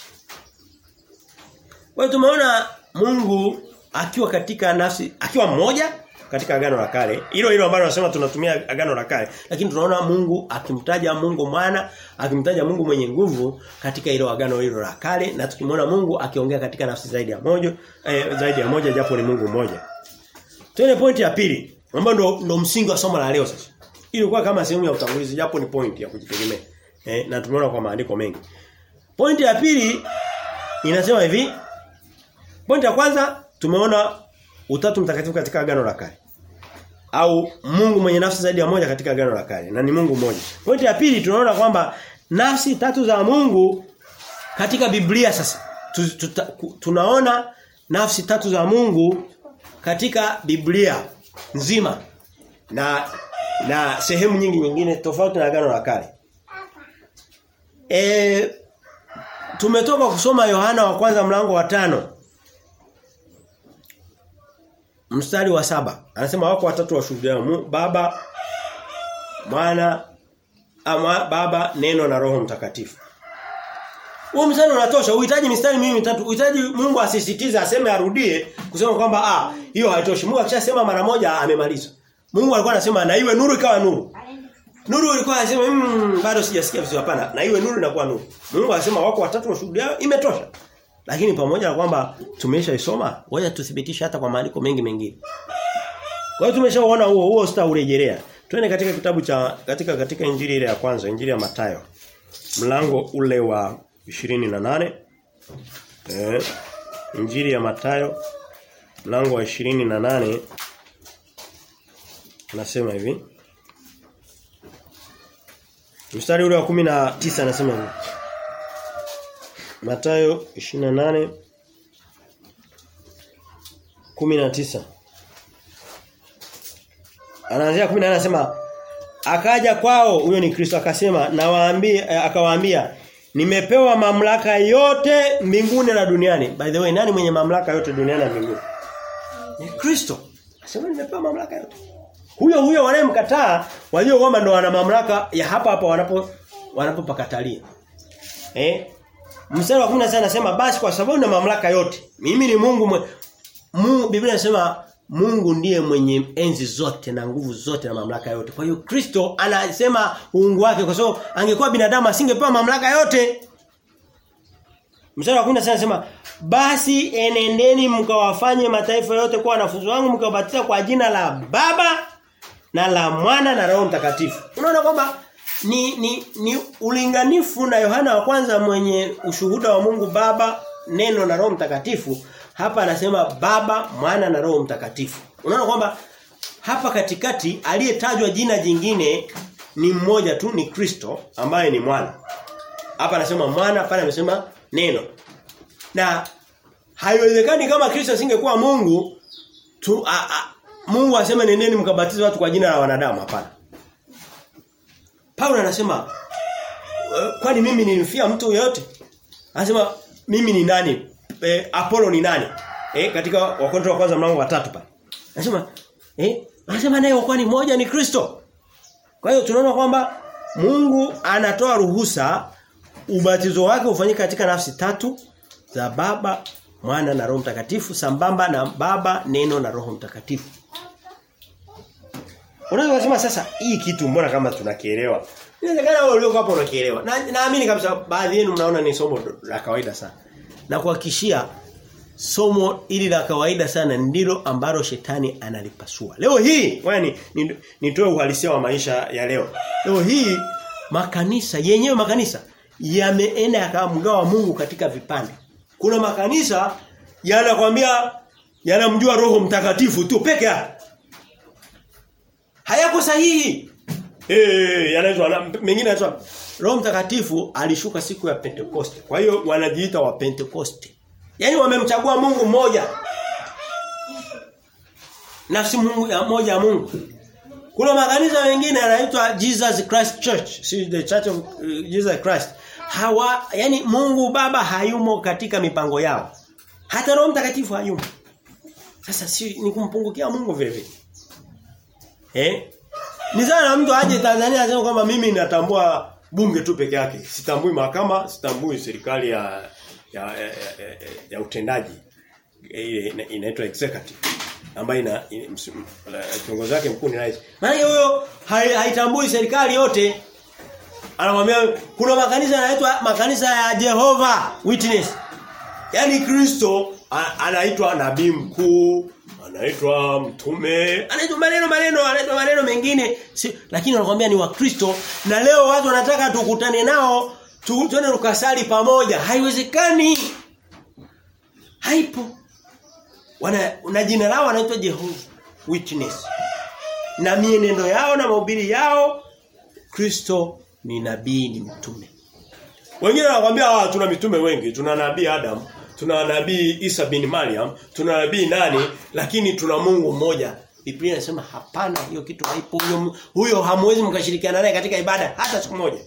Kwa hiyo tumeona Mungu akiwa katika nafsi, akiwa mmoja katika agano la kale. Hilo hilo ambalo nasema tunatumia agano la kale, lakini tunaona Mungu akimtaja Mungu mwana, akimtaja Mungu mwenye nguvu katika hilo agano hilo la kale na tukimwona Mungu akiongea katika nafsi zaidi ya moja, eh, zaidi ya moja japo ni Mungu mmoja. Tuone pointi ya pili, ambayo ndo, ndo msingi wa somo la leo sasa. Hii ilikuwa kama sehemu ya utangulizi japo ni point ya kujitegemea. Eh, na tumeona kwa maandiko mengi. Pointi ya pili inasema hivi. Pointi ya kwanza tumeona utatu mtakatifu katika agano la kale. Au Mungu mwenye nafsi zaidi ya moja katika agano la kale na ni Mungu mmoja. Pointi ya pili tunaona kwamba nafsi tatu za Mungu katika Biblia sasa tu, tuta, ku- tunaona nafsi tatu za Mungu katika Biblia nzima na na sehemu nyingi nyingine tofauti na agano la kale. E, tumetoka kusoma Yohana wa kwanza mlango wa tano mstari wa saba anasema wako watatu washuhudia baba mwana ama baba neno na roho mtakatifu huo mstari unatosha uhitaji mistari mimi mitatu uhitaji Mungu asisitize aseme arudie kusema kwamba ah hiyo haitoshi Mungu akishasema mara moja amemaliza Mungu alikuwa anasema na iwe nuru ikawa nuru Nuru ilikuwa anasema mmm bado sijasikia vizuri hapana na iwe nuru inakuwa nuru Mungu anasema wako watatu washuhudia imetosha lakini pamoja na kwamba tumeshaisoma, ngoja tuthibitishe hata kwa maandiko mengi mengine. Kwa hiyo tumeshaona huo huo sitaurejelea. Twende katika kitabu cha katika katika injili ile ya kwanza, injili ya Mathayo. Mlango ule wa 28. Eh. Injili ya Mathayo mlango wa 28 nasema hivi. Mstari ule wa 19 anasema hivi. Mathayo 28 19 Anaanzia 10 anasema akaja kwao huyo ni Kristo akasema nawaambia akawaambia nimepewa mamlaka yote mbinguni na duniani by the way nani mwenye mamlaka yote duniani na mbinguni ni Kristo Anasema nimepewa mamlaka yote huyo huyo wanayemkataa walio kwamba ndo wana mamlaka ya hapa hapa wanapo wanapopakatalia eh Mstari wa 10 anasema basi kwa sababu na mamlaka yote. Mimi ni Mungu mwe, Mungu Biblia inasema Mungu ndiye mwenye enzi zote na nguvu zote na mamlaka yote. Kwa hiyo Kristo anasema uungu wake kwa sababu angekuwa binadamu asingepewa mamlaka yote. Mstari wa 10 anasema basi enendeni mkawafanye mataifa yote kuwa wanafunzi wangu mkawabatiza kwa jina la Baba na la Mwana na Roho Mtakatifu. Unaona kwamba ni, ni, ni ulinganifu na Yohana wa kwanza mwenye ushuhuda wa Mungu Baba, Neno na Roho Mtakatifu. Hapa anasema Baba, Mwana na Roho Mtakatifu. Unaona kwamba hapa katikati aliyetajwa jina jingine ni mmoja tu ni Kristo ambaye ni mwana. Hapa anasema mwana, pale amesema neno. Na haiwezekani kama Kristo asingekuwa Mungu tu a, a, Mungu aseme nendeni mkabatize watu kwa jina la wanadamu hapana. Paulo anasema kwani mimi nilimfia mtu yeyote? Anasema mimi ni nani? E, Apollo ni nani? Eh katika wakorintho wa kwanza mlango wa tatu pale. Anasema eh anasema naye kwani moja ni Kristo. Kwa hiyo tunaona kwamba Mungu anatoa ruhusa ubatizo wake ufanyike katika nafsi tatu za Baba, Mwana na Roho Mtakatifu sambamba na Baba, Neno na Roho Mtakatifu. Unaweza kusema sasa hii kitu mbona kama tunakielewa? Inawezekana wewe ulioko hapo unakielewa. Na naamini kabisa baadhi yenu mnaona ni somo la kawaida sana. Na kuhakikishia somo ili la kawaida sana ndilo ambalo shetani analipasua. Leo hii, yani nitoe uhalisia wa maisha ya leo. Leo hii makanisa yenyewe makanisa yameenda yakamgawa Mungu katika vipande. Kuna makanisa yanakwambia yanamjua Roho Mtakatifu tu peke yake. Hayako sahihi. Eh, yanaitwa mengine yanaitwa Roho Mtakatifu alishuka siku ya Pentekoste. Kwa hiyo wanajiita wa Pentekoste. Yaani wamemchagua Mungu mmoja. Nafsi Mungu ya moja ya Mungu. Kuna makanisa mengine yanaitwa Jesus Christ Church, si the Church of uh, Jesus Christ. Hawa yani Mungu Baba hayumo katika mipango yao. Hata Roho Mtakatifu hayumo. Sasa si ni kumpungukia Mungu vile vile. Eh? Ni sana mtu aje Tanzania aseme kwamba mimi natambua bunge tu peke yake. Sitambui mahakama, sitambui serikali ya ya, ya, ya, ya utendaji. Ile inaitwa executive ambayo ina kiongozi wake mkuu ni rais. Maana huyo haitambui serikali yote. Anamwambia kuna makanisa yanaitwa makanisa ya Jehova Witness. Yaani Kristo anaitwa nabii mkuu, anaitwa mtume, anaitwa maneno maneno, anaitwa maneno mengine, si, lakini wanakuambia ni wakristo na leo watu wanataka tukutane nao tuende tukasali pamoja. Haiwezekani. Haipo. Wana na jina lao wanaitwa Jehova Witness. Na mienendo yao na mahubiri yao Kristo ni nabii ni mtume. Wengine wanakuambia ah tuna mitume wengi, tuna nabii Adam, tuna nabii Isa bin Maryam, tuna nabii nani, lakini tuna Mungu mmoja. Biblia inasema hapana, hiyo kitu haipo. Huyo huyo hamwezi mkashirikiana naye katika ibada hata siku moja.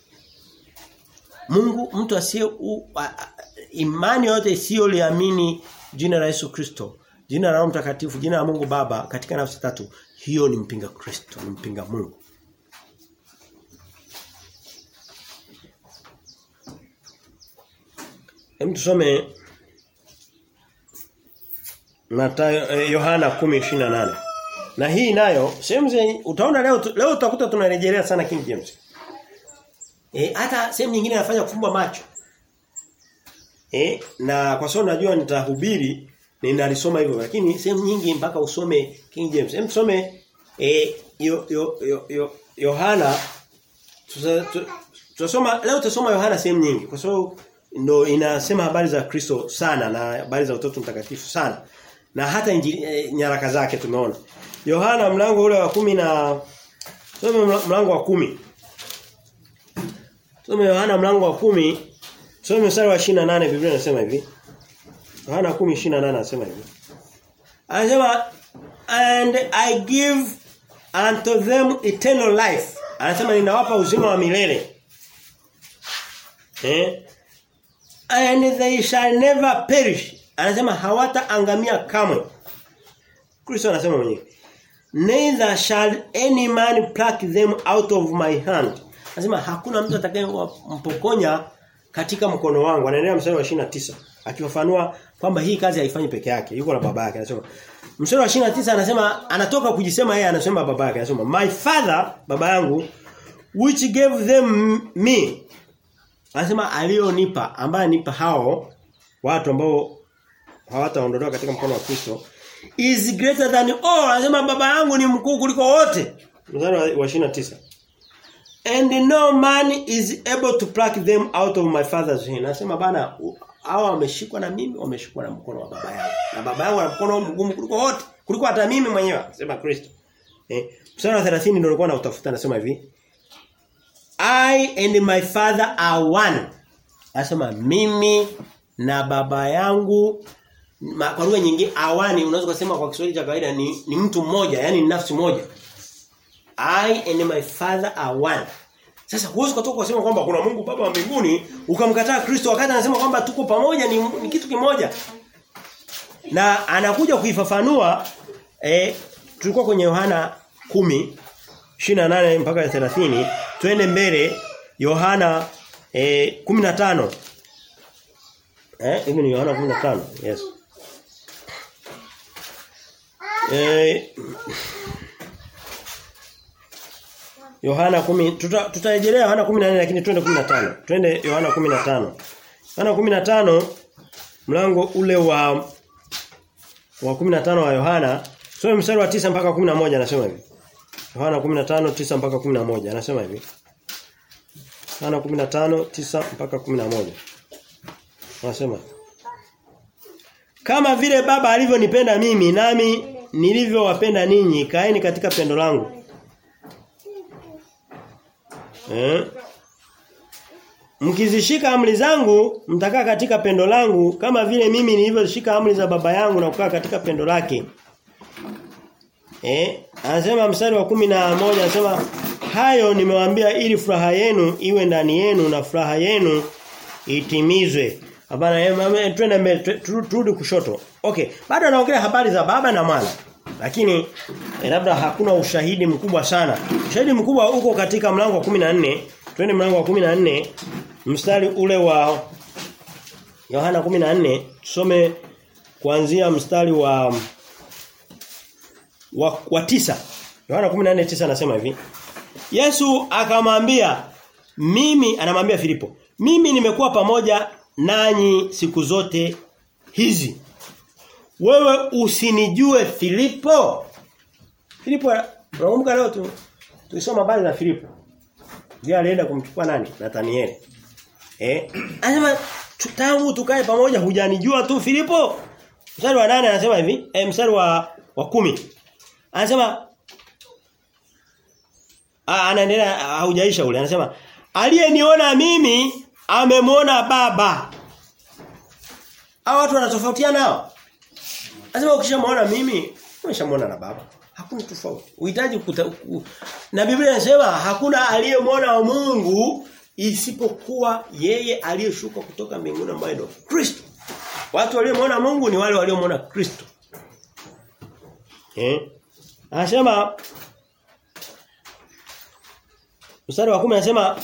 Mungu mtu asiye imani yote isiyoliamini jina la Yesu Kristo, jina la Roho Mtakatifu, jina la Mungu Baba katika nafsi tatu, hiyo ni mpinga Kristo, ni mpinga Mungu. Hem tusome Mathayo eh, Yohana 10:28. Na hii nayo sehemu utaona leo leo utakuta tunarejelea sana King James. Eh hata sehemu nyingine anafanya kufumba macho. Eh na kwa sababu najua nitahubiri ninalisoma hivyo lakini sehemu nyingi mpaka usome King James. Hem tusome eh yo, yo, yo, yo, Yohana tutasoma leo tutasoma Yohana sehemu nyingi kwa sababu ndo inasema habari za Kristo sana na habari za utoto mtakatifu sana. Na hata injili, e, nyaraka zake tumeona. Yohana mlango ule wa kumi na Tusome mlango wa kumi Tusome Yohana mlango wa kumi Tusome mstari wa 28 Biblia inasema hivi. Yohana 10:28 anasema hivi. Anasema and I give unto them eternal life. Anasema ninawapa uzima wa milele. Eh? And they shall never perish. Anasema hawataangamia kamwe. Kristo anasema mwenyewe. Neither shall any man pluck them out of my hand. Anasema hakuna mtu atakayempokonya katika mkono wangu. Anaendelea mstari wa 29 akifafanua kwamba hii kazi haifanyi peke yake. Yuko na baba yake. Anasema Mstari wa 29 anasema anatoka kujisema yeye anasema baba yake. Anasema my father baba yangu which gave them me. Anasema alionipa ambaye nipa hao watu ambao hawataondolewa katika mkono wa Kristo is greater than all. Anasema baba yangu ni mkuu kuliko wote. Mstari wa 29. And no man is able to pluck them out of my father's hand. Anasema bana hao wameshikwa na mimi, wameshikwa na mkono wa baba yangu. Na baba yangu ana mkono mgumu kuliko wote, kuliko hata mimi mwenyewe, anasema Kristo. Eh, mstari wa 30 ndio nilikuwa nautafuta anasema hivi. I and my father are one. Anasema mimi na baba yangu ma, kwa lugha nyingine awani unaweza kusema kwa Kiswahili cha kawaida ni, ni mtu mmoja, yani ni nafsi moja. I and my father are one. Sasa huwezi kutoka kusema kwamba kuna Mungu Baba wa mbinguni ukamkataa Kristo wakati anasema kwamba tuko pamoja ni, ni kitu kimoja. Na anakuja kuifafanua eh tulikuwa kwenye Yohana 10 28 mpaka 30 twende mbele Yohana eh 15 Eh hivi ni Yohana 15 yes Eh Yohana 10 tuta, tutarejelea Yohana 14 lakini twende 15. Twende Yohana 15. Yohana 15 mlango ule wa wa 15 wa Yohana soma mstari wa 9 mpaka 11 anasema hivi. Yohana 15 9 mpaka 11 anasema hivi. Yohana 15 9 mpaka 11. Anasema Kama vile baba alivyonipenda mimi nami nilivyowapenda ninyi kaeni katika pendo langu. Eh? Mkizishika amri zangu mtakaa katika pendo langu kama vile mimi nilivyoshika amri za baba yangu na kukaa katika pendo lake. Eh? Anasema mstari wa kumi na moja anasema hayo nimewaambia ili furaha yenu iwe ndani yenu na furaha yenu itimizwe. Hapana twende mbele turudi kushoto. Okay, bado anaongelea habari za baba na mwana. Lakini eh, labda hakuna ushahidi mkubwa sana. Ushahidi mkubwa uko katika mlango wa 14. Twende mlango wa 14 mstari ule wa Yohana 14 tusome kuanzia mstari wa wa, wa tisa. Yohana 14:9 anasema hivi. Yesu akamwambia mimi anamwambia Filipo, mimi nimekuwa pamoja nanyi siku zote hizi wewe usinijue Filipo? Filipo nakumbuka leo tu tulisoma habari za Filipo. Ndiye alienda kumchukua nani? Nathaniel. Eh? Anasema tangu tukae pamoja hujanijua tu Filipo? Mstari wa nane anasema hivi, eh mstari wa wa kumi Anasema anaendelea haujaisha ule. Anasema aliyeniona mimi amemwona baba. Hao watu wanatofautiana hao. Lazima ukishamwona mimi, umeshamwona na baba. Hakuna tofauti. Uhitaji na Biblia inasema hakuna aliyemwona Mungu isipokuwa yeye aliyeshuka kutoka mbinguni ambaye ndio Kristo. Watu waliomwona Mungu ni wale waliomwona Kristo. Eh? Anasema Mstari wa 10 anasema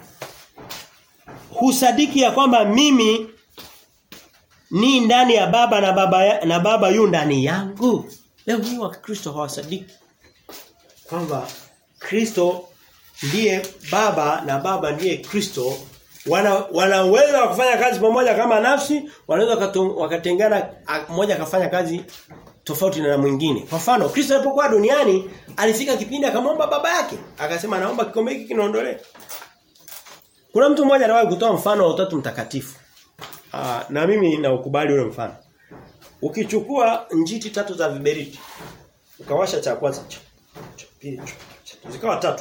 husadiki ya kwamba mimi ni ndani ya baba na baba ya, na baba yu ndani yangu. Leo hii wa Kristo hawasadiki kwamba Kristo ndiye baba na baba ndiye Kristo wana wanaweza kufanya kazi pamoja kama nafsi wanaweza wakatengana mmoja akafanya kazi tofauti na mwingine. Kwa mfano, Kristo alipokuwa duniani alifika kipindi akamwomba baba yake, akasema naomba kikombe hiki kinaondolewe. Kuna mtu mmoja anawahi kutoa mfano wa utatu mtakatifu. Aa, na mimi naukubali ule mfano. Ukichukua njiti tatu za viberiti, ukawasha cha kwanza, cha pili, zikawa tatu.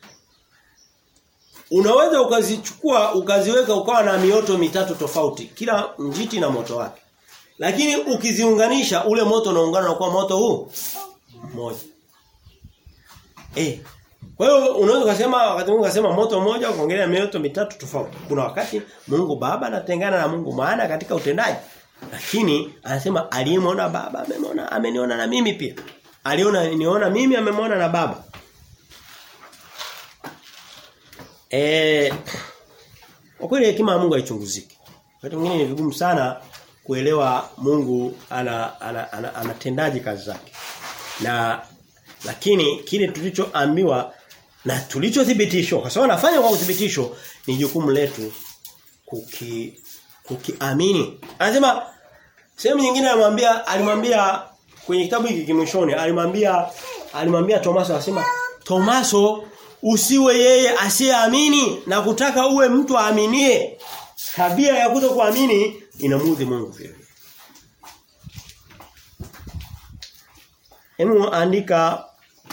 Unaweza ukazichukua ukaziweka ukawa na mioto mitatu tofauti, kila njiti na moto wake. Lakini ukiziunganisha ule moto unaungana na kuwa moto huu mmoja. Eh. Kwa hiyo unaweza kusema wakati Mungu akasema moto mmoja ukaongelea mioto mitatu tofauti. Kuna wakati Mungu Baba anatengana na Mungu maana katika utendaji. Lakini anasema aliyemwona Baba amemwona ameniona na mimi pia. Aliona niona mimi amemwona na Baba. Eh kwa kweli hekima ya Mungu haichunguziki. Wakati mwingine ni vigumu sana kuelewa Mungu ana ana, ana, anatendaje kazi zake. Na lakini kile tulichoambiwa na tulichothibitishwa kwa sababu anafanya kwa uthibitisho ni jukumu letu kuki kukiamini. Anasema sehemu nyingine alimwambia alimwambia kwenye kitabu hiki kimwishoni alimwambia alimwambia Tomaso asema Tomaso usiwe yeye asiyeamini na kutaka uwe mtu aaminie. Tabia ya kutokuamini inamudhi Mungu vile. Hemu andika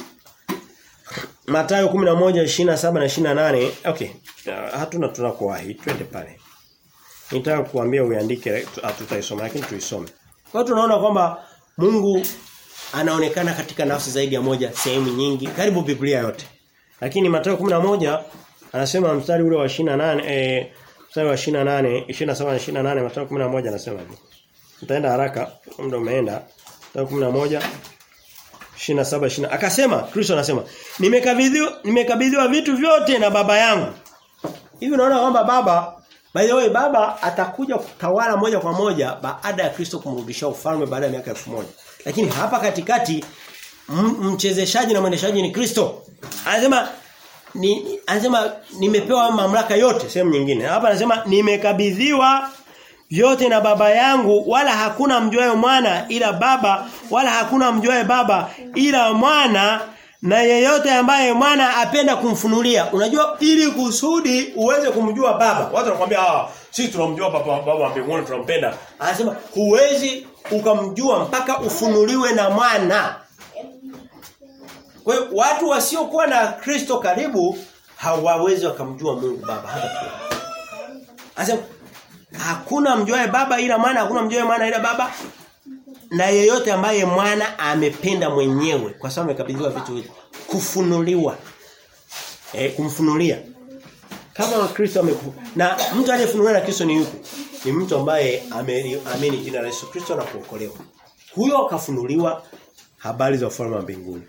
Mathayo 11:27 na 28. Okay. Hatuna tunakuwahi. Twende pale. Nitaka kuambia uiandike hatutaisoma lakini tuisome. Kwa hiyo tunaona kwamba Mungu anaonekana katika nafsi zaidi ya moja sehemu nyingi karibu Biblia yote. Lakini Mathayo 11 anasema mstari ule wa 28 eh mstari wa 28 27 na 28 Mathayo 11 anasema hivi. Nitaenda haraka muda umeenda. Mathayo 11 27 20 akasema Kristo anasema nimekabidhiwa nimekabidhiwa vitu vyote na baba yangu. Hivi unaona kwamba baba by the way baba atakuja kutawala moja kwa moja baada ya Kristo kumrudishia ufalme baada ya miaka 1000. Lakini hapa katikati mchezeshaji na mwendeshaji ni Kristo. Anasema ni anasema nimepewa mamlaka yote sehemu nyingine. Hapa anasema nimekabidhiwa vyote na baba yangu wala hakuna mjuaye mwana ila baba wala hakuna mjuaye baba ila mwana na yeyote ambaye mwana apenda kumfunulia. Unajua ili kusudi uweze kumjua baba. Watu wanakuambia ah sisi tunamjua baba baba wa mbinguni tunampenda. Anasema huwezi ukamjua mpaka ufunuliwe na mwana. Kwa hiyo watu wasiokuwa na Kristo karibu hawawezi wakamjua Mungu Baba hata pia. Anasema hakuna mjuae baba ila mwana, hakuna mjuae mwana ila baba. Na yeyote ambaye mwana amependa mwenyewe kwa sababu amekabidhiwa vitu hivi kufunuliwa. Eh kumfunulia. Kama Wakristo ameku na mtu aliyefunuliwa na Kristo ni yupi? Ni mtu ambaye ameamini jina la Yesu Kristo na kuokolewa. Huyo akafunuliwa habari za ufalme wa mbinguni.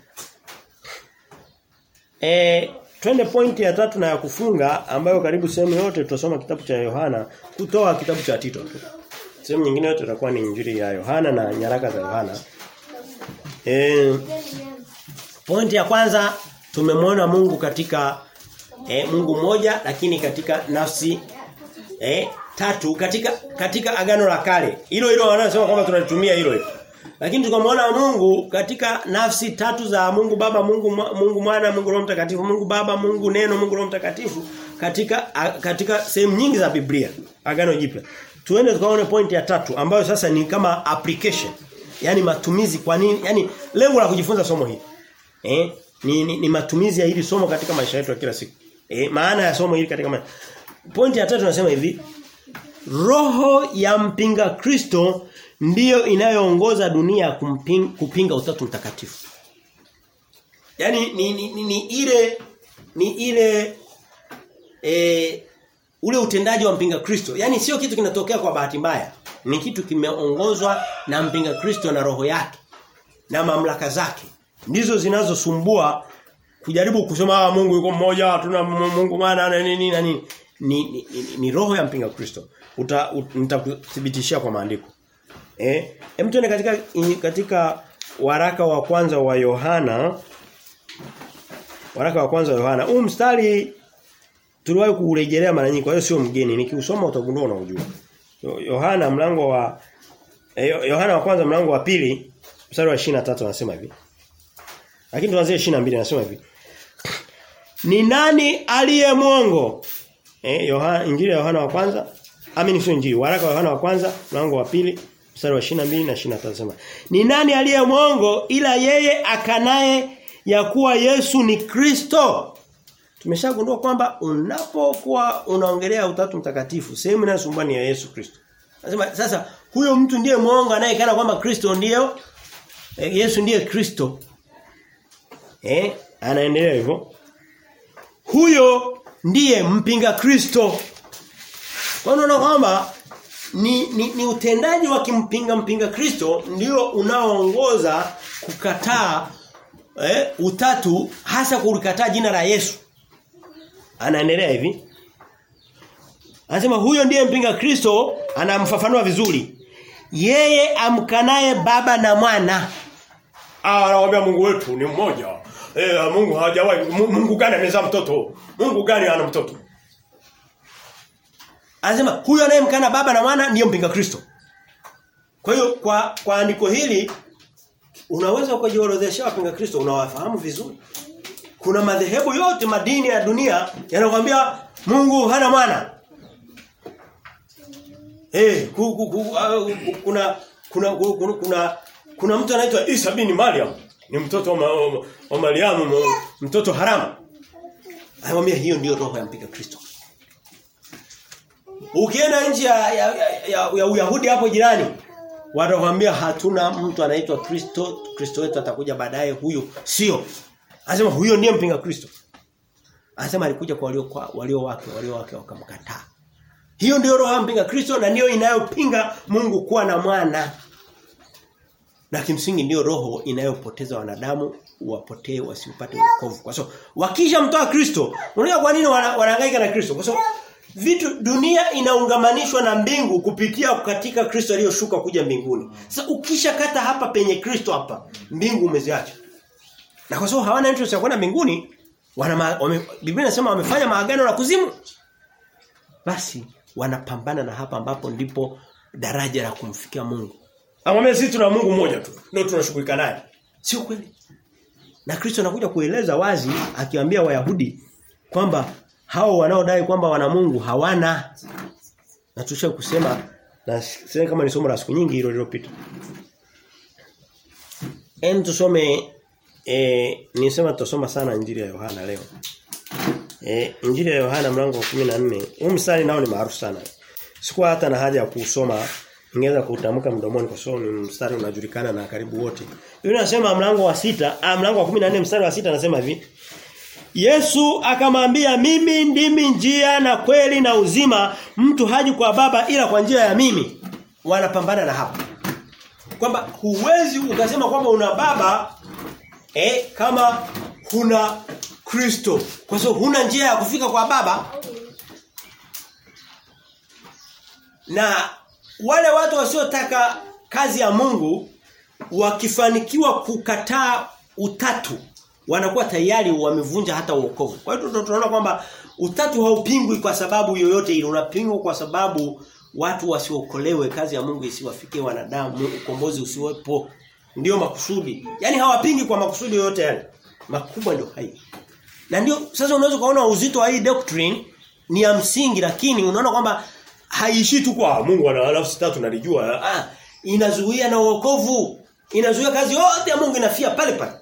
Eh twende pointi ya tatu na ya kufunga ambayo karibu sehemu yote tutasoma kitabu cha Yohana kutoa kitabu cha Tito tu. Sehemu nyingine yote itakuwa ni injili ya Yohana na nyaraka za Yohana. Eh pointi ya kwanza tumemwona Mungu katika eh, Mungu mmoja lakini katika nafsi eh, tatu katika katika agano la kale. Hilo hilo wanasema kwamba tunalitumia hilo hilo. Lakini tukamwona Mungu katika nafsi tatu za Mungu Baba, Mungu Mungu Mwana, Mungu Roho Mtakatifu, Mungu Baba, Mungu Neno, Mungu Roho Mtakatifu katika a, katika sehemu nyingi za Biblia, Agano Jipya. Tuende tukaone point ya tatu ambayo sasa ni kama application. Yaani matumizi kwa nini? Yaani lengo la kujifunza somo hili. Eh? Ni, ni, ni matumizi ya hili somo katika maisha yetu ya kila siku. Eh, maana ya somo hili katika maisha. Point ya tatu nasema hivi. roho ya mpinga Kristo ndiyo inayoongoza dunia kumping, kupinga utatu mtakatifu. Yaani ni, ni, ni, ni ile ni ile e, ule utendaji wa mpinga Kristo. Yaani sio kitu kinatokea kwa bahati mbaya. Ni kitu kimeongozwa na mpinga Kristo na roho yake na mamlaka zake. Ndizo zinazosumbua kujaribu kusema ah, Mungu yuko mmoja, hatuna Mungu maana na nini na nini. Ni, ni, ni, ni roho ya mpinga Kristo. Uta, ut, nitakuthibitishia kwa maandiko. Eh, hem tuende katika katika waraka wa kwanza wa Yohana Waraka wa kwanza wa Yohana. Huu mstari tuliwahi kuurejelea mara nyingi kwa hiyo sio mgeni. Nikiusoma utagundua unaujua. Yohana mlango wa Yohana wa kwanza mlango wa pili mstari wa 23 anasema hivi. Lakini tuanzie 22 anasema hivi. Ni nani aliye mwongo? Eh Yohana Injili ya Yohana wa kwanza amini sio Injili waraka wa Yohana wa kwanza mlango wa pili mstari wa 22 na 23 anasema. Ni nani aliye mwongo ila yeye akanaye ya kuwa Yesu ni Kristo. Tumeshagundua kwamba unapokuwa unaongelea utatu mtakatifu, sehemu inayosumbua ni ya Yesu Kristo. Nasema sasa huyo mtu ndiye mwongo anayekana kwamba Kristo ndiyo eh, Yesu ndiye Kristo. Eh, anaendelea hivyo. Huyo ndiye mpinga Kristo. Kwa unaona kwamba ni, ni, ni utendaji wa kimpinga mpinga Kristo ndio unaoongoza kukataa eh, utatu hasa kulikataa jina la Yesu. Anaendelea hivi. Anasema huyo ndiye mpinga Kristo anamfafanua vizuri. Yeye amkanaye baba na mwana. Ah anawaambia Mungu wetu ni mmoja. Eh Mungu hajawahi Mungu gani amezaa mtoto? Mungu gani ana mtoto? Anasema huyo anayemkana baba na mwana ndiyo mpinga Kristo. Kwa hiyo kwa kwa andiko hili unaweza ukajiorodhesha wapinga Kristo unawafahamu vizuri. Kuna madhehebu yote madini ya dunia yanakwambia Mungu hana mwana. Eh, ku, ku, ku, uh, kuna kuna kuna kuna, kuna mtu anaitwa Isa bin Maryam, ni mtoto wa, wa, wa Mariamu, mtoto haramu. Anamwambia hiyo ndiyo roho ya mpinga Kristo. Ukienda nchi ya, ya, ya, ya, ya Uyahudi hapo jirani, watakwambia hatuna mtu anaitwa Kristo, Kristo wetu atakuja baadaye huyo. Sio. Anasema huyo ndiye mpinga Kristo. Anasema alikuja kwa walio kwa walio wake, walio wake wakamkataa. Hiyo ndio roho ya mpinga Kristo na ndiyo inayopinga Mungu kuwa na mwana. Na kimsingi ndiyo roho inayopoteza wanadamu wapotee wasiupate wokovu. Kwa sababu wakisha mtoa Kristo, unajua kwa nini wanahangaika na Kristo? Kwa sababu vitu dunia inaungamanishwa na mbingu kupitia katika Kristo aliyoshuka kuja mbinguni. Sasa ukisha kata hapa penye Kristo hapa, mbingu umeziacha. Na kwa sababu hawana interest ya kwenda mbinguni, wana wame, Biblia inasema wamefanya maagano na kuzimu. Basi wanapambana na hapa ambapo ndipo daraja la kumfikia Mungu. Amwambia sisi tuna Mungu mmoja tu. Ndio tunashughulika naye. Sio kweli. Na Kristo anakuja kueleza wazi akiwaambia Wayahudi kwamba hao wanaodai kwamba wana Mungu hawana. Na tusha kusema na sasa kama ni somo la siku nyingi hilo lililopita. Em tusome eh nisema tutasoma sana injili ya Yohana leo. Eh injili ya Yohana mlango wa 14. Huu mstari nao ni maarufu sana. Sikuwa hata na haja ya kusoma ningeweza kutamka mdomoni kwa sababu ni mstari unajulikana na karibu wote. Biblia inasema mlango wa sita, ah mlango wa 14 mstari wa sita anasema hivi. Yesu akamwambia mimi ndimi njia na kweli na uzima mtu haji kwa baba ila kwa njia ya mimi wanapambana na hapa kwamba huwezi ukasema kwamba una baba eh kama huna Kristo kwa sababu huna njia ya kufika kwa baba na wale watu wasiotaka kazi ya Mungu wakifanikiwa kukataa utatu wanakuwa tayari wamevunja hata uokovu. Kwa hiyo tunaona kwamba utatu haupingwi kwa sababu yoyote ile, unapingwa kwa sababu watu wasiokolewe, kazi ya Mungu isiwafikie wanadamu, ukombozi usiwepo. Ndiyo makusudi. Yaani hawapingi kwa makusudi yoyote yale. Makubwa ndio hayo. Na ndio sasa unaweza kuona uzito wa hii doctrine ni ya msingi lakini unaona kwamba haishi tu kwa Mungu ana nafsi tatu nalijua. Ah, inazuia na uokovu. Inazuia kazi yote ya Mungu inafia pale pale.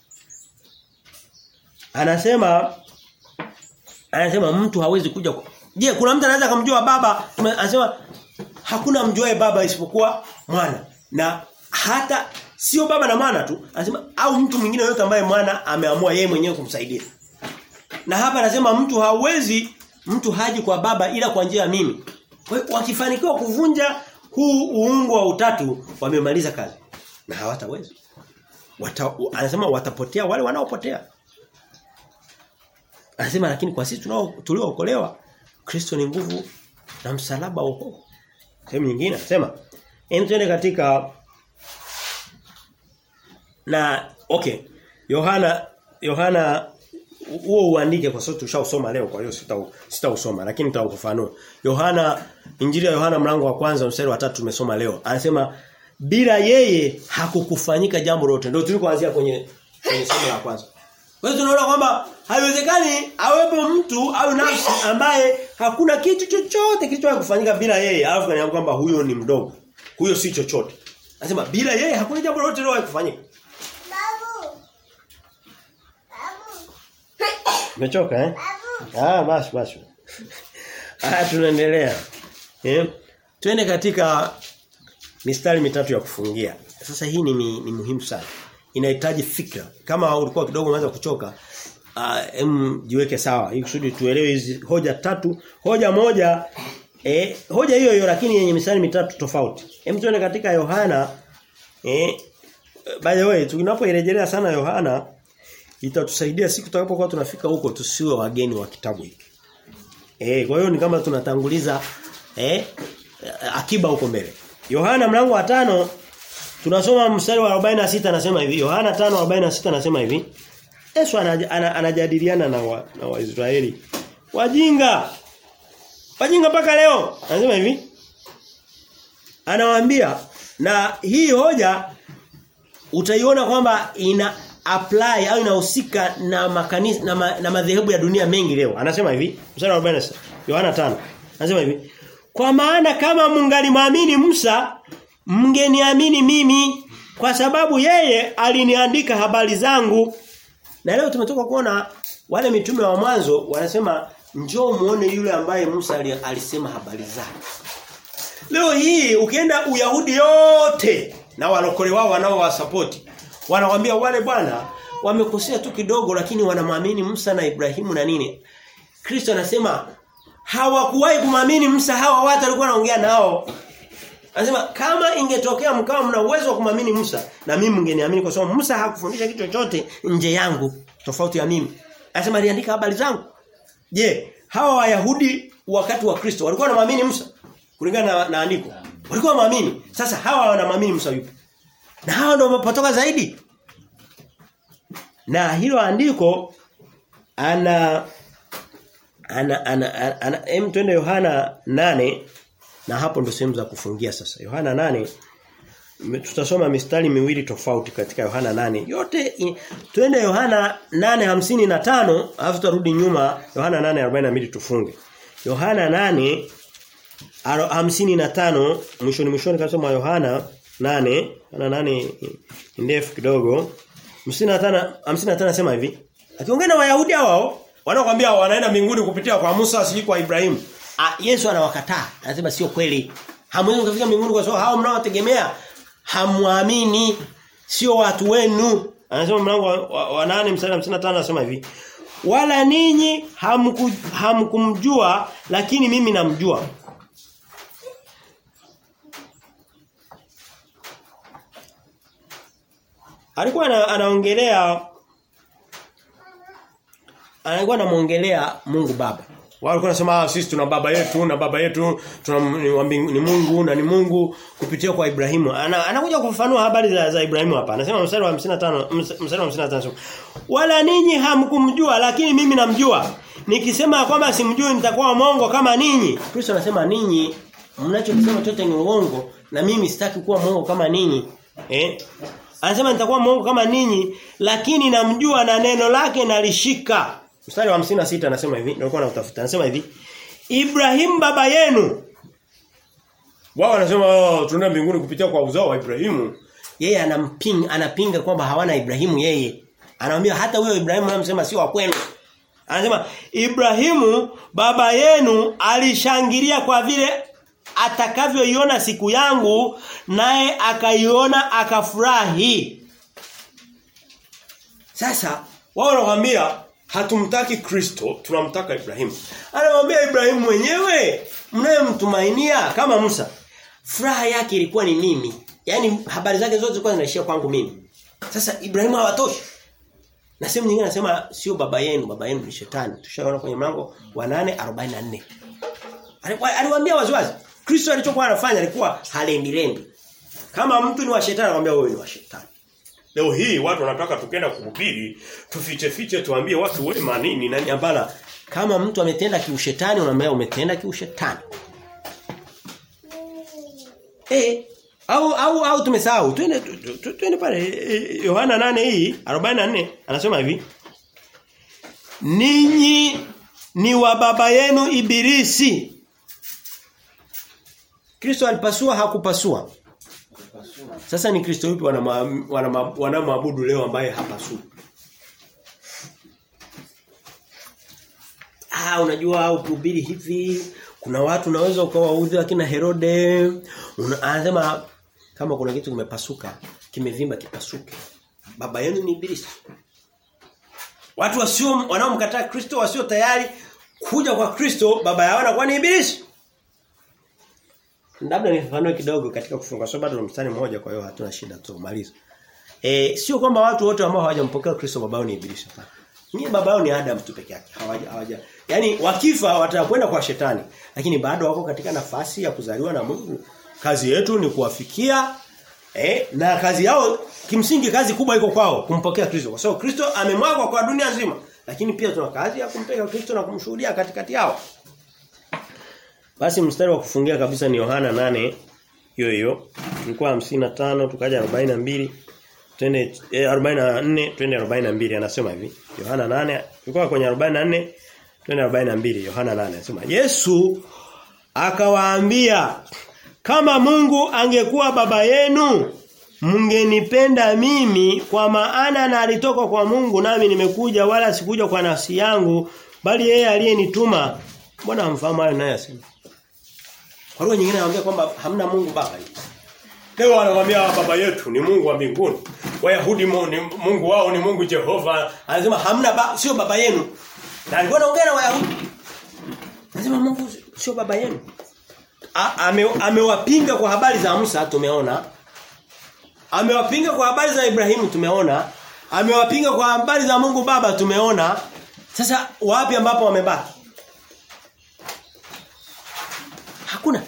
Anasema anasema mtu hawezi kuja Je, kuna mtu anaweza kumjua baba? Anasema hakuna mjuae baba isipokuwa mwana. Na hata sio baba na mwana tu, anasema au mtu mwingine yote ambaye mwana ameamua yeye mwenyewe kumsaidia. Na hapa anasema mtu hawezi mtu haji kwa baba ila kwa njia ya mimi. Kwa hiyo wakifanikiwa kuvunja huu uungu wa utatu wamemaliza kazi. Na hawataweza. Wata, anasema watapotea wale wanaopotea. Anasema lakini kwa sisi tunao tuliookolewa Kristo ni nguvu na msalaba wa wokovu. Sehemu nyingine anasema hem tuende katika na okay Yohana Yohana huo uandike kwa sababu tushausoma leo kwa hiyo sita sitausoma lakini nitaufafanua. Yohana Injili ya Yohana mlango wa kwanza mstari wa tatu tumesoma leo. Anasema bila yeye hakukufanyika jambo lolote. Ndio tulikoanzia kwenye kwenye somo la kwanza. Kwa hiyo tunaona kwamba haiwezekani awepo mtu au nafsi ambaye hakuna kitu chochote kilichowahi kufanyika bila yeye. Alafu kaniambia kwamba huyo ni mdogo. Huyo si chochote. Anasema bila yeye hakuna jambo lolote lilowahi kufanyika. Babu. Babu. Umechoka eh? Ah basi basi. Ah tunaendelea. Eh? Twende katika mistari mitatu ya kufungia. Sasa hii ni, ni, ni muhimu sana. Inahitaji fikra. Kama ulikuwa kidogo umeanza kuchoka, uh, em jiweke sawa. Ili kusudi tuelewe hizi hoja tatu. Hoja moja eh hoja hiyo hiyo lakini yenye mistari mitatu tofauti. Hem tuende katika Yohana eh by the way tunapoirejelea sana Yohana itatusaidia siku tutakapokuwa tunafika huko tusiwe wageni wa kitabu hiki. Eh kwa hiyo ni kama tunatanguliza eh akiba huko mbele. Yohana mlango wa tano tunasoma mstari wa 46 anasema hivi. Yohana 5:46 anasema hivi. Yesu anajadiliana na wa, na Waisraeli. Wajinga. Wajinga mpaka leo. Anasema hivi. Anawaambia na hii hoja utaiona kwamba ina apply au inahusika na makanisa na, ma, na madhehebu ya dunia mengi leo. Anasema hivi, mstari wa 46. Yohana 5. Anasema hivi. Kwa maana kama mungalimwamini Musa, mngeniamini mimi kwa sababu yeye aliniandika habari zangu. Na leo tumetoka kuona wale mitume wa mwanzo wanasema njoo muone yule ambaye Musa alisema habari zake. Leo hii ukienda Uyahudi yote na walokole wao wanaowasapoti wanawaambia wale bwana wamekosea tu kidogo lakini wanamwamini Musa na Ibrahimu na nini. Kristo anasema hawakuwahi kumwamini Musa hawa watu walikuwa wanaongea nao. Anasema kama ingetokea mkao mna uwezo wa kumwamini Musa na mimi mngeniamini kwa sababu Musa hakufundisha kitu chochote nje yangu tofauti ya mimi. Anasema aliandika habari zangu. Je, hawa Wayahudi wakati wa Kristo walikuwa wanamwamini Musa kulingana na, na andiko? Walikuwa wanaamini. Sasa hawa wanamwamini Musa yupi? Na hawa ndio wamepotoka zaidi. Na hilo andiko ana ana ana, ana, ana em twende Yohana nane na hapo ndo sehemu za kufungia sasa. Yohana nane tutasoma mistari miwili tofauti katika Yohana nane Yote i, twende Yohana nane hamsini na tano alafu tutarudi nyuma Yohana nane arobaini na mbili tufunge. Yohana nane aro, hamsini na tano mwishoni mwishoni kabisa mwa Yohana nane Yohana nane ndefu kidogo. 55 55 nasema hivi. Akiongea na Wayahudi hao wanaokuambia wanaenda mbinguni kupitia kwa Musa si kwa Ibrahimu. Ah, Yesu anawakataa. Anasema sio kweli. Hamwezi kufika mbinguni kwa sababu hao mnaotegemea hamwamini sio watu wenu. Anasema mlango wa, wa, wa 8 mstari 55 anasema hivi. Wala ninyi hamku, hamkumjua lakini mimi namjua. Alikuwa ana, anaongelea alikuwa anamuongelea Mungu Baba. Wao walikuwa wanasema sisi tuna baba yetu na baba yetu tuna ni, ni Mungu na ni Mungu kupitia kwa Ibrahimu. Ana, anakuja kufafanua habari za, za Ibrahimu hapa. Anasema mstari wa 55 mstari wa 55 Wala ninyi hamkumjua lakini mimi namjua. Nikisema kwamba simjui nitakuwa mongo kama ninyi. Kristo anasema ninyi mnachokisema chote ni uongo na mimi sitaki kuwa mongo kama ninyi. Eh? Anasema nitakuwa mongo kama ninyi lakini namjua na neno lake nalishika. Mstari wa 56 anasema hivi, nilikuwa nautafuta. Anasema hivi, Ibrahim baba yenu. Wao wanasema oh, tunaenda mbinguni kupitia kwa uzao wa Ibrahimu. Yeye anampinga anapinga kwamba hawana Ibrahimu yeye. Anamwambia hata huyo Ibrahimu anamsema si wa kwenu. Anasema Ibrahimu baba yenu alishangilia kwa vile atakavyoiona siku yangu naye akaiona akafurahi. Sasa wao wanakuambia hatumtaki Kristo, tunamtaka Ibrahimu. Anamwambia Ibrahimu mwenyewe mnayemtumainia kama Musa. Furaha yake ilikuwa ni mimi. Yaani habari zake zote zilikuwa zinaishia kwangu mimi. Sasa Ibrahimu hawatoshi. Na sehemu nyingine anasema sio baba yenu, baba yenu ni shetani. Tushaona kwenye mlango wa 8:44. Aliwaambia waziwazi. Kristo alichokuwa anafanya alikuwa halendilendi. Kama mtu ni wa shetani anamwambia wewe ni wa shetani. Leo hii watu wanataka tukenda kuhubiri, tufiche fiche tuambie watu wema nini nani hapana. Kama mtu ametenda kiushetani unamwambia umetenda kiushetani. Eh au au au tumesahau. Twende twende pale Yohana 8 hii 44 anasema hivi. Ninyi ni wa baba yenu ibilisi. Kristo alipasua hakupasua. Sasa ni Kristo yupi wanamwabudu wana, wana leo ambaye hapasui? Ah unajua ukihubiri hivi kuna watu unaweza ukawaudhi akina Herode anasema kama kuna kitu kimepasuka kimevimba kipasuke baba yenu ni ibilisi watu wasio wanaomkataa Kristo wasio tayari kuja kwa Kristo baba yao anakuwa ni ibilisi labda nifafanue kidogo katika kufunga sababu bado mstari mmoja kwa hiyo hatuna shida tumaliza eh sio kwamba watu wote ambao hawajampokea Kristo baba yao ni ibilisi hapana ni baba yao ni Adam tu peke yake hawaja hawaja yani wakifa watakwenda kwa shetani lakini bado wako katika nafasi ya kuzaliwa na Mungu kazi yetu ni kuwafikia eh na kazi yao kimsingi kazi kubwa iko kwao kumpokea Kristo kwa sababu Kristo amemwagwa kwa dunia nzima lakini pia tuna kazi ya kumpeka Kristo na kumshuhudia katikati yao basi mstari wa kufungia kabisa ni Yohana 8 hiyo hiyo ilikuwa 55 tukaja 42 twende eh, 44 twende 42 anasema hivi Yohana 8 ilikuwa kwenye 44 twende 42 Yohana 8 anasema Yesu akawaambia kama Mungu angekuwa baba yenu mngenipenda mimi kwa maana na alitoka kwa Mungu nami nimekuja wala sikuja kwa nafsi yangu bali yeye aliyenituma mbona hamfahamu hayo naye asema kwa lugha nyingine anawaambia kwamba hamna Mungu baba Leo anawaambia baba yetu ni Mungu wa mbinguni. Wayahudi Mungu wao ni Mungu Jehova. Anasema hamna ba, sio baba yenu. Na alikuwa anaongea na Wayahudi. Anasema Mungu sio baba yenu. Ame, amewapinga kwa habari za Musa tumeona. Amewapinga kwa habari za Ibrahimu tumeona. Amewapinga kwa habari za Mungu Baba tumeona. Sasa wapi ambapo wamebaki? Hakuna.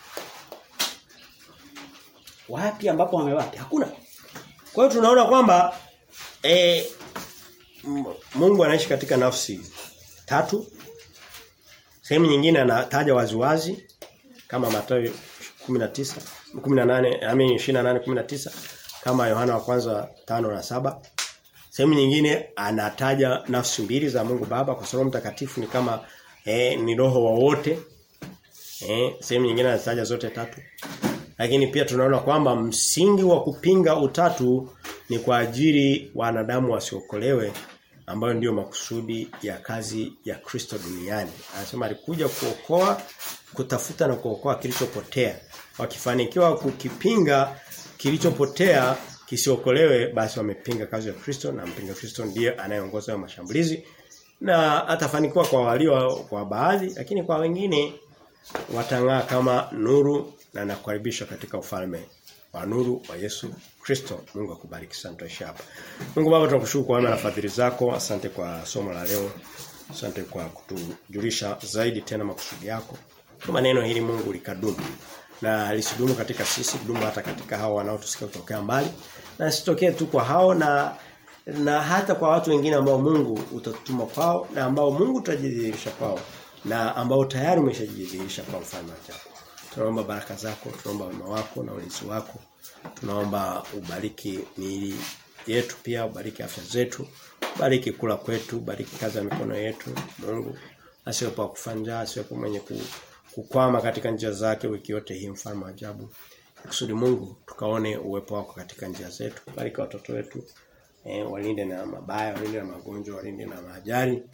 Wapi ambapo wamebaki? Hakuna. Kwa hiyo tunaona kwamba eh Mungu anaishi katika nafsi tatu. Sehemu nyingine anataja waziwazi kama Mathayo 19 18 amini 28 19 kama Yohana wa kwanza tano na saba Sehemu nyingine anataja nafsi mbili za Mungu Baba kwa sababu mtakatifu ni kama eh, ni roho wa wote. Eh, sehemu nyingine anataja zote tatu. Lakini pia tunaona kwamba msingi wa kupinga utatu ni kwa ajili wanadamu wasiokolewe ambayo ndiyo makusudi ya kazi ya Kristo duniani. Anasema alikuja kuokoa, kutafuta na kuokoa kilichopotea. Wakifanikiwa kukipinga kilichopotea kisiokolewe basi wamepinga kazi ya Kristo na mpinga Kristo ndiye anayeongoza mashambulizi na atafanikiwa kwa walio kwa baadhi lakini kwa wengine watang'aa kama nuru na nakukaribisha katika ufalme wa nuru wa Yesu Kristo. Mungu akubariki sana tuishi hapa. Mungu Baba tunakushukuru kwa wema na fadhili zako. Asante kwa somo la leo. Asante kwa kutujulisha zaidi tena makusudi yako. Kwa neno hili Mungu likadumu na lisidumu katika sisi, dumu hata katika hao wanaotusikia kutokea mbali. Na sitokee tu kwa hao na na hata kwa watu wengine ambao Mungu utatutuma kwao na ambao Mungu utajidhihirisha kwao na ambao tayari umeshajidhihirisha kwa mfano wako. Tunaomba baraka zako, tunaomba wema wako na ulinzi wako. Tunaomba ubariki miili yetu pia, ubariki afya zetu, bariki kula kwetu, bariki kazi ya mikono yetu. Mungu asiwepo kufanja, asiwepo mwenye kukwama katika njia zake wiki yote hii mfalme wa ajabu. Kusudi Mungu tukaone uwepo wako katika njia zetu. Bariki watoto wetu. E, walinde na mabaya, walinde na magonjwa, walinde na majari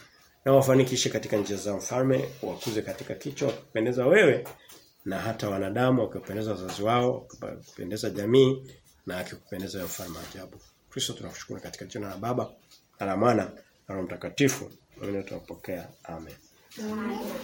na wafanikishe katika njia za mfalme wakuze katika kichwa kupendeza wewe na hata wanadamu wakipendeza wazazi wao wakipendeza jamii na akikupendeza wewe mfalme wa ajabu Kristo tunakushukuru katika jina la Baba na la Mwana na Roho Mtakatifu. Mimi tunapokea. Amen. Amen.